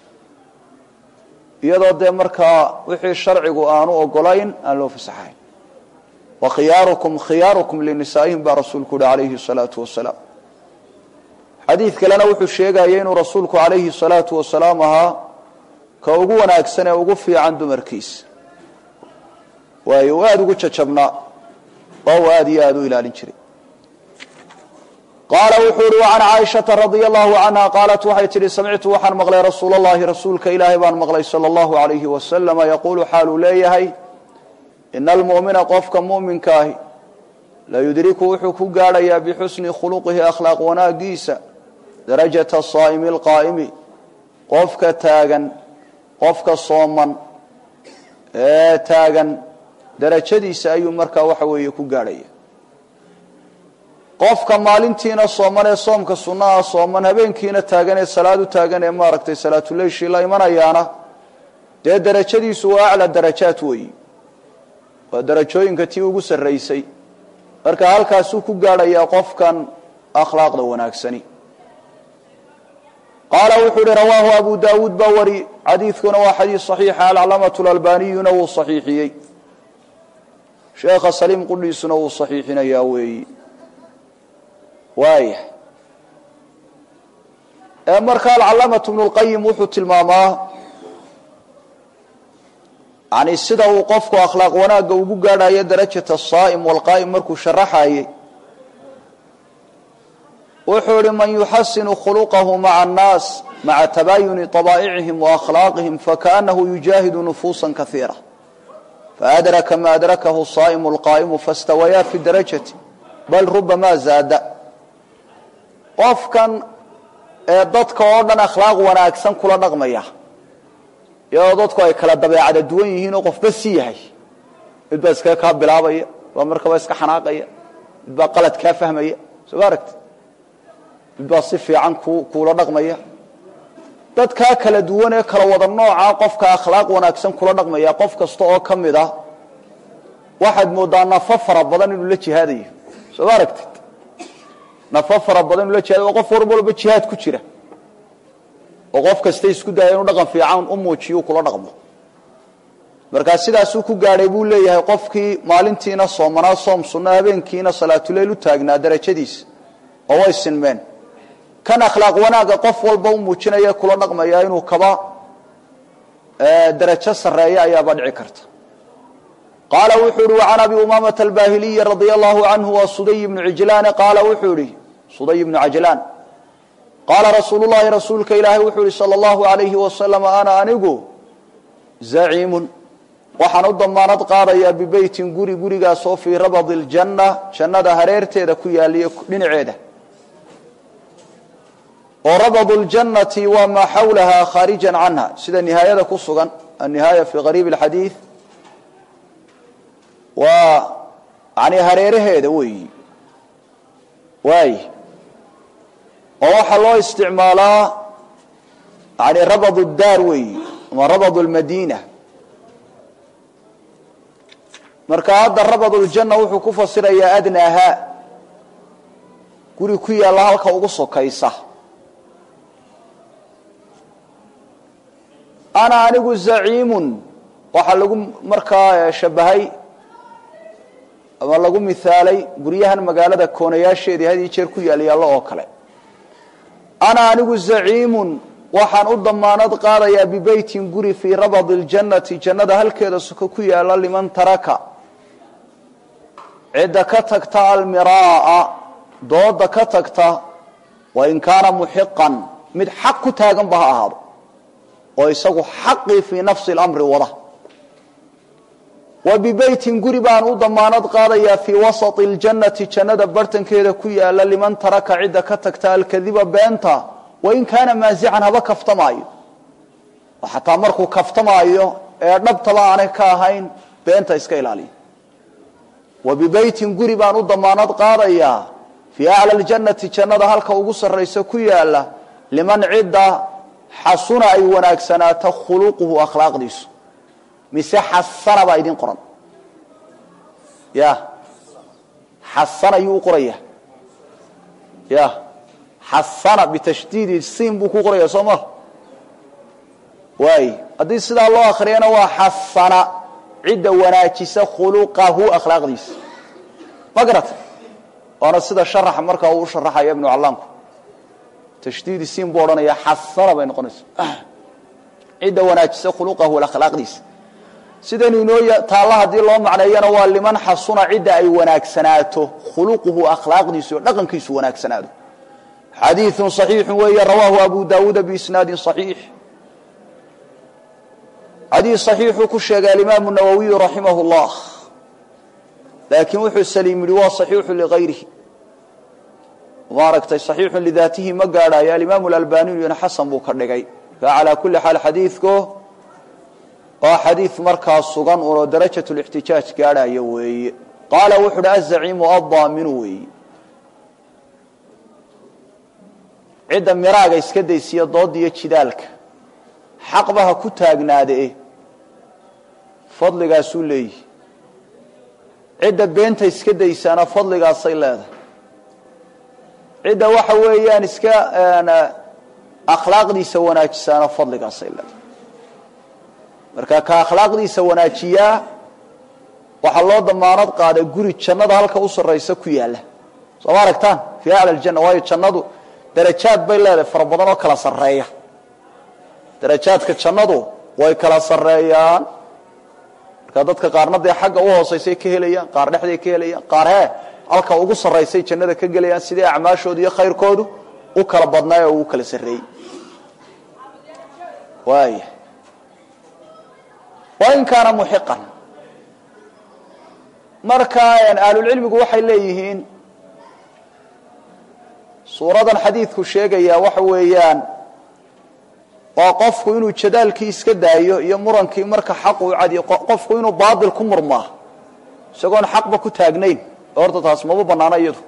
iyadoo dee markaa wixii sharcigu aanu ogolayn aan loo fasaxayn wa khiyaarukum khiyaarukum linisaa'ihim baa rasuulku uhi calayhi salaatu wasalaam xadiid kalena wuxuu sheegaya inuu rasuulku calayhi salaatu wasalaam ahaa ka ugu wanaagsan ee ugu fiican dumarkiisa waayo uu aada ugu jajabnaa oo uu aada iyo aada u ilaalin jiray qaala wuxuu uhi وcan caaishaةa radي الlahu canha qaalat waxay tihi samictu waxaan maqlay rasuul اllahi rasuulka ilaahay baan maqlay salى اllahu عalayhi waslama yaqulu xaaluu leeyahay ina almu'mina qofka mu'minka ahi layudriku wuxuu ku gaadhayaa bixusni khuluqihi akhlaaq wanaagiisa darajaةa saa'imi اlqaa'imi qofka taagan qofka sooman ee taagan darajadiisa ayuu markaa waxa weeye ku gaadhaya qofka maalintiina sooman ee soomka sunnaha sooman habeenkiina taagan ee salaad u taagan ee maaragtay salaatuleyshii la imanayaana dee darajadiisu waa acla darajaat weeyi waa darajooyinka tii ugu sarraysay marka halkaasuu ku gaadhayaa qofkan akhlaaqda wanaagsani qaala wuxuu uhi rawaahu abu daawuud baa wari xadiidkuna waa xadiis saxiixa alclamatu lalbaniyuna wuu saxiixiyey sheekha saliim qudhiisuna wuu saxiixinayaa weeyi waaya ee marka alcalaamatu bnu lqayim wuxuu tilmaamaa yani sida uu qofku akhlaaq wanaagga ugu gaadhayo darajata asaa'im walqaa'im markuu sharaxayey wuxuu ihi man yuxasinu khuluqahu maca annaas maca tabaayuni طabaa'icihim waakhlaaqihim fakaأnahu yujaahidu nufuusa kaiira faadraka ma adrakahu saa'imu اlqaa'imu faاstawayaa fi darajati bal rubama zaada qofkan ee dadka oo dhan akhlaaq wanaagsan kula dhaqmaya iyadoo dadku ay kala dabeecada duwan yihiin oo qofba si yahay mid baa iskaga kaa bilaabaya mid baa markaba iska xanaaqaya mid baa qalad kaa fahmaya soo ma aragti mid baa si fiican ku kuula dhaqmaya dadkaa kala duwan ee kala wada noocaa qofka akhlaaq wanaagsan kula dhaqmaya qof kasta oo ka mid ah waxaad moodaa nafo fara badan inuu la jihaadayo soo ma aragtid nafo fara badan inuu la jihaadayo oo qof war walba jihaad ku jira oo qof kasta isku daya inuu dhaqan fiican u muujiyo kula dhaqmo markaa sidaasuu ku gaadhay buu leeyahay qofkii maalintiina soomanaa soom sunno habeenkiina salaatuleyl u taagnaa darajadiisa oo way sinmeen kan akhlaaq wanaagga qof walba u muujinaya kula dhaqmaya inuu kaba darajo sarreeya ayaaba dhici karta qaala wuxuu ihi wacan abi umaamata albahiliyi radia allahu canhu wa suday bnu cijlaane qaala wuxuu ihi suday bnu cajlaan qaala rasuulu llahi rasuulka ilaahay wuxuu ihi sala allahu alayhi wasalam ana anigu zaciimun waxaan u damaanad qaadayaa bibeytin guri gurigaasoo fii rabadi ljanna jannada hareerteeda ku yaaliyo dhinaceeda oo rabadu ljannati waa maa xawlaha khaarijan canha sida nihaayada ku sugan annihaaya fii qariib alxadiid waa yani hareeraheeda weeyi waay oo waxaa loo isticmaalaa yani rabad daar weeyi ama rabad lmadiina marka hadda rabad ljanna wuxuu ku fasirayaa adnaaha guri ku yaalla halka ugu sokaysa ana anigu zaciimun waxaa lagu markaa shabahay ama lagu mihaalay guryahan magaalada koonayaasheedii had iyo jeer ku yaal yaallo oo kale ana anigu zaciimun waxaan u damaanad qaadayaa bibeytin guri fii rabadi ljannati jannada halkeeda suko ku yaalla liman taraka cidda ka tagta almiraaa dooda ka tagta wain kaana muxiqan mid xaq ku taaganba ha ahaado oo isagu xaqii fii nafsi lamri wada wa bibeytin guri baan u damaanad qaadayaa fii wasati ljannati jannada bartankeeda ku yaalla liman taraka cidda ka tagta alkadiba beenta wain kaana maasican haba kaftamaayo oo xataa markuu kaftamaayo ee dhabtaba aanay ka ahayn beenta iska ilaaliya wa bibeytin guri baan u damaanad qaadayaa fii acla ljannati jannada halka ugu sarraysa ku yaalla liman cidda xasuna ay wanaagsanaato khuluquhu akhlaaqdiisu mise xasana baa idin qoran ya xasana yuu u qoraya ya xasana bitashdiidi siin buu ku qoraya soo ma waay haddii sidaa loo akriyana waa xasana cidda wanaajisa khuluqahu akhlaaqdiisa ma garata waana sida sharaxa markaa uu u sharaxaya ibnu callaamku tashdiidi siin buu odhanaya xasana bay noqonaysa cidda wanaajisa khuluqahu akhlaaqdiisa sidaynu inoo taalla haddii loo macneeyana waa liman xasuna cidda ay wanaagsanaato khuluquhu akhlaaqdiisu iyo dhaqankiisu wanaagsanaado xadiiثu صaxiixu weeye rawaahu abu dawuuda biisnaadi صaxiix xadiid صaxiixuu ku sheegay alimaamu nawowiyu raximah اllah laakiin wuxuu saliim yihi waa صaxiixu ligayrihi maaragtay صaxiixu lidaatihi ma gaadhayo alimaamu اlalbaniyuna xasan buu ka dhigay calaa kuli xaal xadiidku waa xadiid markaa sugan unoo darajat lixtijaaj gaadhayo weeye qaala wuxu uhi azaciimu addaaminu weeye cidda miraaga iska daysiya dooda iyo jidaalka xaqba ha ku taagnaade fadligaasuu leeyihi cidda beenta iska daysaana fadligaasay leedahay cidda waxa weeyaan iska akhlaaqdiisa wanaajisaana fadligaasay leedahay marka ka akhlaaqdiisa wanaajiyaa waxaa loo damaanad qaaday guri jannada halka u sarraysa ku yaalla soo ma aragtaan fii acla aljanna waayo jannadu darajaad bay leedahay fara badan oo kala sarreeya darajaadka jannadu way kala sarreeyaan marka dadka qaarna dee xagga u hoosaysay ka helayaan qaar dhexday ka helayaan qaar hee halka ugu sarraysay jannada ka gelayaan sidii acmaashoodu iyo khayrkoodu u kala badnaay oo ugu kala sarreeyey waaya wain kaana muxiqan marka ahlulcilmigu waxay leeyihiin suuradan xadiidku sheegayaa waxa weeyaan waa qofku inuu jadaalkii iska daayo iyo murankii marka xaq uu cadiyo qofku inuu baatil ku murmaa isagoon xaqba ku taagnayn horta taas maba banaana iyadu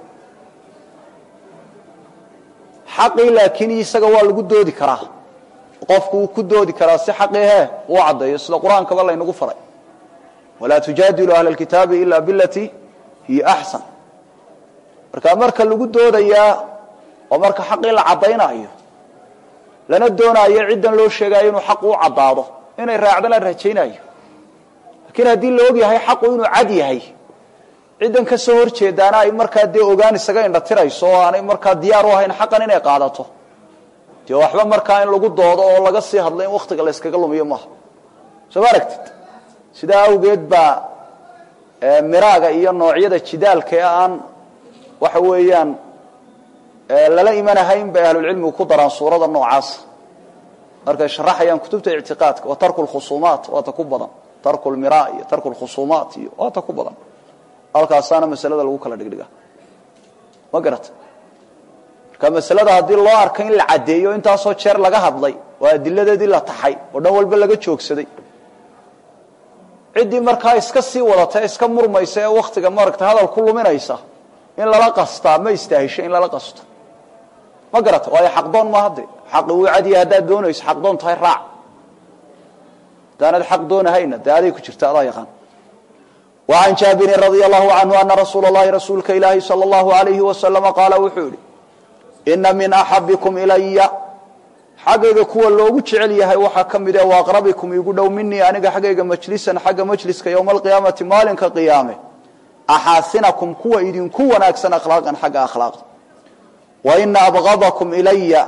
xaqii laakiin isaga waa lagu doodi karaa qofku wuu ku doodi karaa si xaqii he uu caddeeyo sida qur-aankaba laynagu faray walaa tujaadilu ahla lkitaabi ila bilatii hiya axsan marka marka lagu doodayaa oo marka xaqii la caddaynaayo lana doonaayo ciddan loo sheegaayo inuu xaqu u caddaado inay raacdana rajaynayo laakiin haddii la og yahay xaqu inuu cad yahay ciddan ka soo horjeedaana ay markaa dee ogaan isaga indhatirayso oo aanay markaa diyaar u ahayn xaqan inay qaadato dee waxba markaa in lagu doodo oo laga sii hadlo in waktiga la yskaga lumiyo maaha soo ma aragtid sidaa awgeed baa miraaga iyo noocyada jidaalka ee aan waxa weeyaan lala imanahayn bay ahlulcilmigu ku daraan suurada noocaasa markay sharaxayaan kutubta ictiqaadka wa tarku lkhusuumaat waata ku badan tarku lmira iyo tarku lkhusuumaat iyo waata ku badan halkaasaana masalada lagu kala dhigdhiga ma garata marka masalada haddii loo arka in la caddeeyo intaasoo jeer laga hadlay oo adiladeedii la taxay oo dhan walba laga joogsaday ciddii markaa iska sii wadata ee iska murmaysa ee waktiga maaragta hadal ku luminaysa in lala qastaa ma istaahisho in lala qasto ma garata waayo xaqdoon ma hadde xaqi wuu cadiya haddaad doonayso xaqdoon tahay raac haddaanad xaq doonahayna dee aday ku jirta adaa yaqaan وعن jاaبر رضي الله عنه أن رsuuل اللhi رasuulka ilaahi صلى الله عليه وسلم qاala wuxuu yihi إنa min أxaبكم إلya xaggayga kuwa loogu jecel yahay waxaa ka mid e وأqربكم igu dhow minii aniga xaggayga majliسan xagga majliska yومa القiyaamaةi maalinka قiyaame أxaasinaكم kuwa idinku wanaagsan أkhlaaqan xagga أkhlaaqda وإna أbغضكم إلya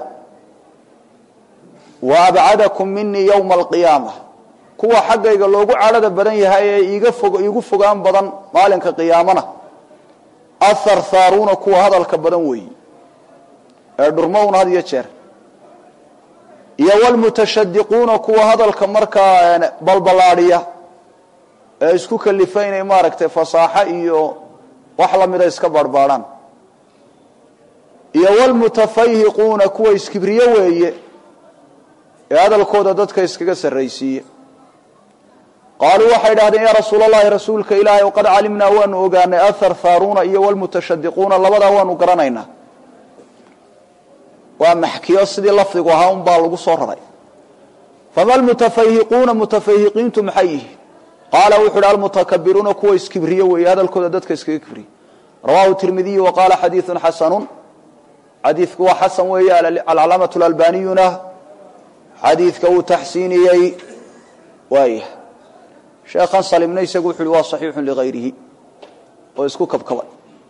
وأbcadكم minii yومa القiyaamة kuwa xaggayga loogu cadhada badan yahay ee iiga fog iigu fogaan badan maalinka qiyaamana atharthaaruuna kuwa hadalka badan weeyi ee dhurmowna had iyo jeer iyo wlmutashadiquuna kuwa hadalka markaa balballaadhiya ee isku kalifa inay maaragtay fasaaxo iyo wax lamida iska baarhbaadhaan iyo wlmutafayhiquuna kuwa iskibriye weeye ee hadalkooda dadka iskaga sarraysiiye qaaluu waxay idhahdeen yaa rasuul allahi rasuulka ilaahay qad calimnaa waanu ogaanay atharthaaruuna iyo wlmutashadiquuna labadaa waanu garanaynaa waa maxkiyo sidii lafdigu ahaa un baa lagu soo raray fama lmutafayhiquuna mutafayhiqiintu maxay yihiin qaala wuxu uhi almutakabiruuna kuwa iskibriye weeye hadalkooda dadka iskaga kibriye rawahu tirmidiyu wa qaala xadiiثun xasanu xadiidku waa xasan weeye alcalaamaة اlalbaniyuna xadiidka uu taxsiiniyey waaya sheekhan salimna isagu wuxu uhi waa صaxiixu ligayrihi oo isku kabkabay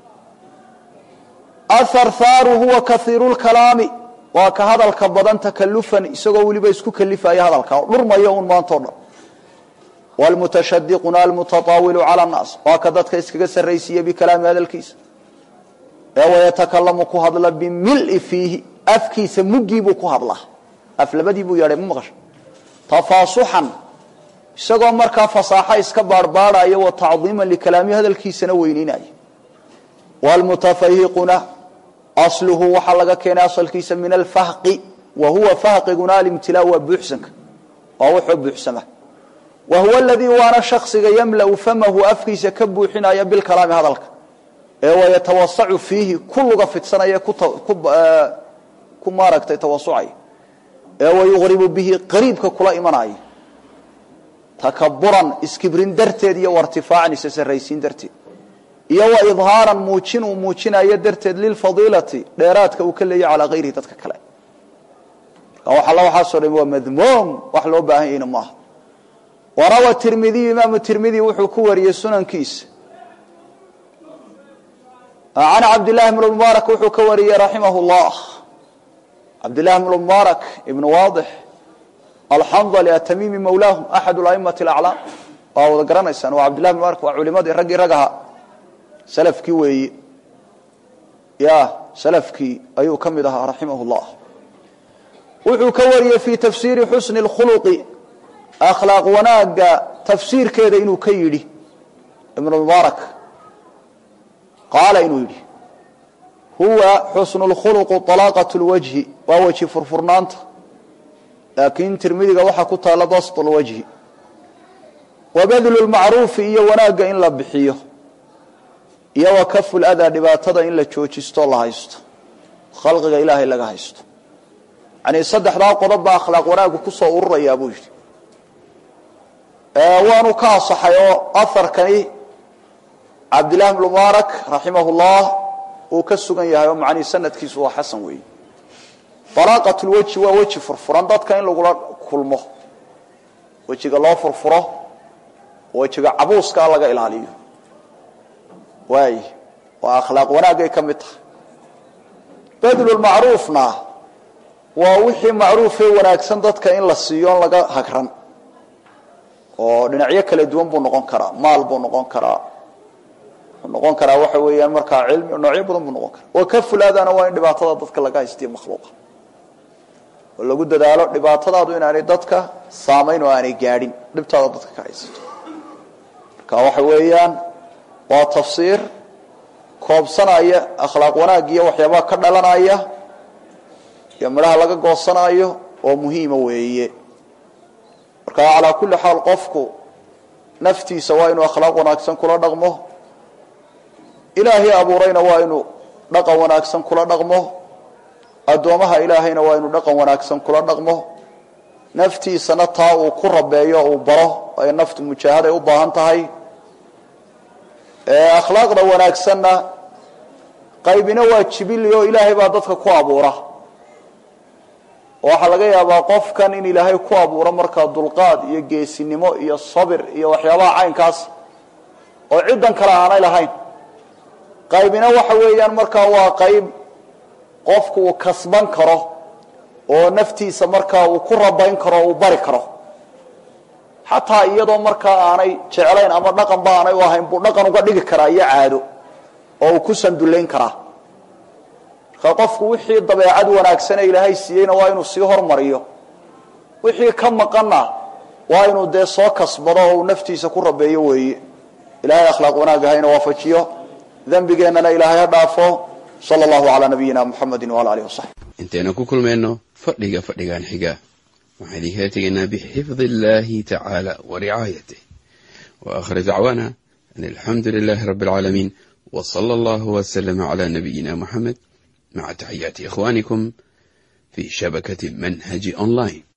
atharthaaru huwa kaiiru lkalaami waa ka hadalka badan takalufan isagoo weliba isku kalifaya hadalka oo dhurmaya un maantao dhan wlmutashadiquna almutataawilu cala nnaas waa ka dadka iskaga sarraysiiya bikalaami hadalkiisa ee wayatakalamu ku hadla bimili fiihi afkiisa muggiibuu ku hadlaa af labadii buu yeedhay ma maqasho tafaasuxan isagoo markaa fasaaxo iska baarhbaadhaya wa tacdiiman likalaami hadalkiisana weyneynaya wlmutafahiquna asluhu waxaa laga keenay asalkiisa min alfahqi wa huwa fahqiguna alimtilaa waa buuxsanka waa wuxuu buuxsama wa huwa aladii waana shaksiga yamla'u famahu afkiisa ka buuxinaya bilkalaami hadalka ee wayatawasacu fiihi ku luga fidsanaya ku maaragtay tawasucaya ee wayuqribu bihi qariibka kula imanaya takaburan iskibrin darteed iyo wartifaacan isa sarraysiin darteed iyo wa idhaaran muujin uu muujinayo darteed lilfadiilati dheeraadka uu ka leeyahy calaa hayrihi dadka kale marka wax alla waxaasoo dham waa madmuum wax loo baahan yahayna maaha warawa tirmidiyu imaamu tirmidi wuxuu ku wariyey sunankiisa can cabdillahi bn mubaarak wuxuu ka wariyey raximah llah cabdillahi bn mubaarak ibn waadix alxandali atamimi mawlaahum axad aimati alaclaam waa wada garanaysaan waa cabdillahi bn mubaarak waa culimadii raggii rag ahaa salafkii weeye ya salafkii ayuu ka mid ahaa raximah llah wuxuu ka wariyey fii tafsiiri xusni اkhuluqi akhlaaq wanaaga tafsiirkeeda inuu ka yidhi ibn mubaarak qaala inuu yidhi huwa xusnu اlkhuluqu طalaaqaة اlwajhi waa weji furfurnaanta laakiin tirmidiga waxaa ku taala basط اlwajhi wabadlu اlmacruufi iyo wanaagga in la bixiyo iyo wa kafu ladaa dhibaatada in la joojisto la haysto khalqiga ilaahay laga haysto yani saddexdaa qodob baa akhlaaq wanaagu kusoo ururayaa buu yidhi waanu ka asaxay oo aharkani cabdillahi bn mubaarak raximah llah uu ka sugan yahay oo macnihi sanadkiisu waa xasan weeye balaaqat lweji waa weji furfuran dadka in lagula kulmo wejiga loo furfuro wejiga cabuuska laga ilaaliyo waay waa akhlaaq wanaagay ka mid tahay badlulmacruufna waa wixii macruufee wanaagsan dadka in la siiyo on laga hagran oo dhinacyo kala duwan buu noqon karaa maal buu noqon karaa wuxuu noqon karaa waxa weeyaan markaa cilmi noocyo badan buu noqon karaa wa kafulaadana waa in dhibaatada dadka laga haystiyo makhluuqa oo lagu dadaalo dhibaatadaadu inaanay dadka saamayn oo aanay gaadhin dhibtaada dadka ka haysato marka waxa weeyaan waa tafsiir koobsanaya akhlaaq wanaag iyo waxyaabaha ka dhalanaya iyo midhaha laga goosanaayo oo muhiima weeye marka calaa kulli xaal qofku naftiisa waa inuu akhlaaq wanaagsan kula dhaqmo ilaahay abuurayna waa inuu dhaqan wanaagsan kula dhaqmo addoomaha ilaahayna waa inu dhaqan wanaagsan kula dhaqmo naftiisana taa uu ku rabeeyo uu baro ay naftu mujaahaday u baahan tahay akhlaaqda wanaagsanna qaybina waa jibili oo ilaahay baa dadka ku abuura oo waxaa laga yaabaa qofkan in ilaahay ku abuuro markaa dulqaad iyo geesinimo iyo sabir iyo waxyaabaha caynkaas oo ciddan kale aanay lahayn qaybina waxa weeyaan markaa waa qayb qofku uu kasban karo oo naftiisa markaa uu ku rabayn karo o uu bari karo xataa iyadoo markaa aanay jeclayn ama dhaqanba aanay u ahayn buu dhaqan uga dhigi karaa iyo caado oo uu ku sandullayn karaa marka qofku wixii dabeecad wanaagsane ilaahay siiyeyna waa inuu sii hormariyo wixii ka maqanna waa inuu dee soo kasbado oo uu naftiisa ku rabeeyo weeye ilahay akhlaaq wanaag hayna waafajiyo dembigeennana ilaahay ha dhaafo sala allahu calaa nabiyina muxamedi waala alihi wasaxbi intaynu ku kulmayno fadhiga fadhigan xiga waxaan idinkala tegaynaa bixifdi illahi tacaala wa ricaayatih wa aakhir dacwaana an alxamdu lilahi rabbi alcaalamiin w sala allahu waslama cala nabiyina muxamed maca taxiyaati ikhwanikum fi shabakati manhaji online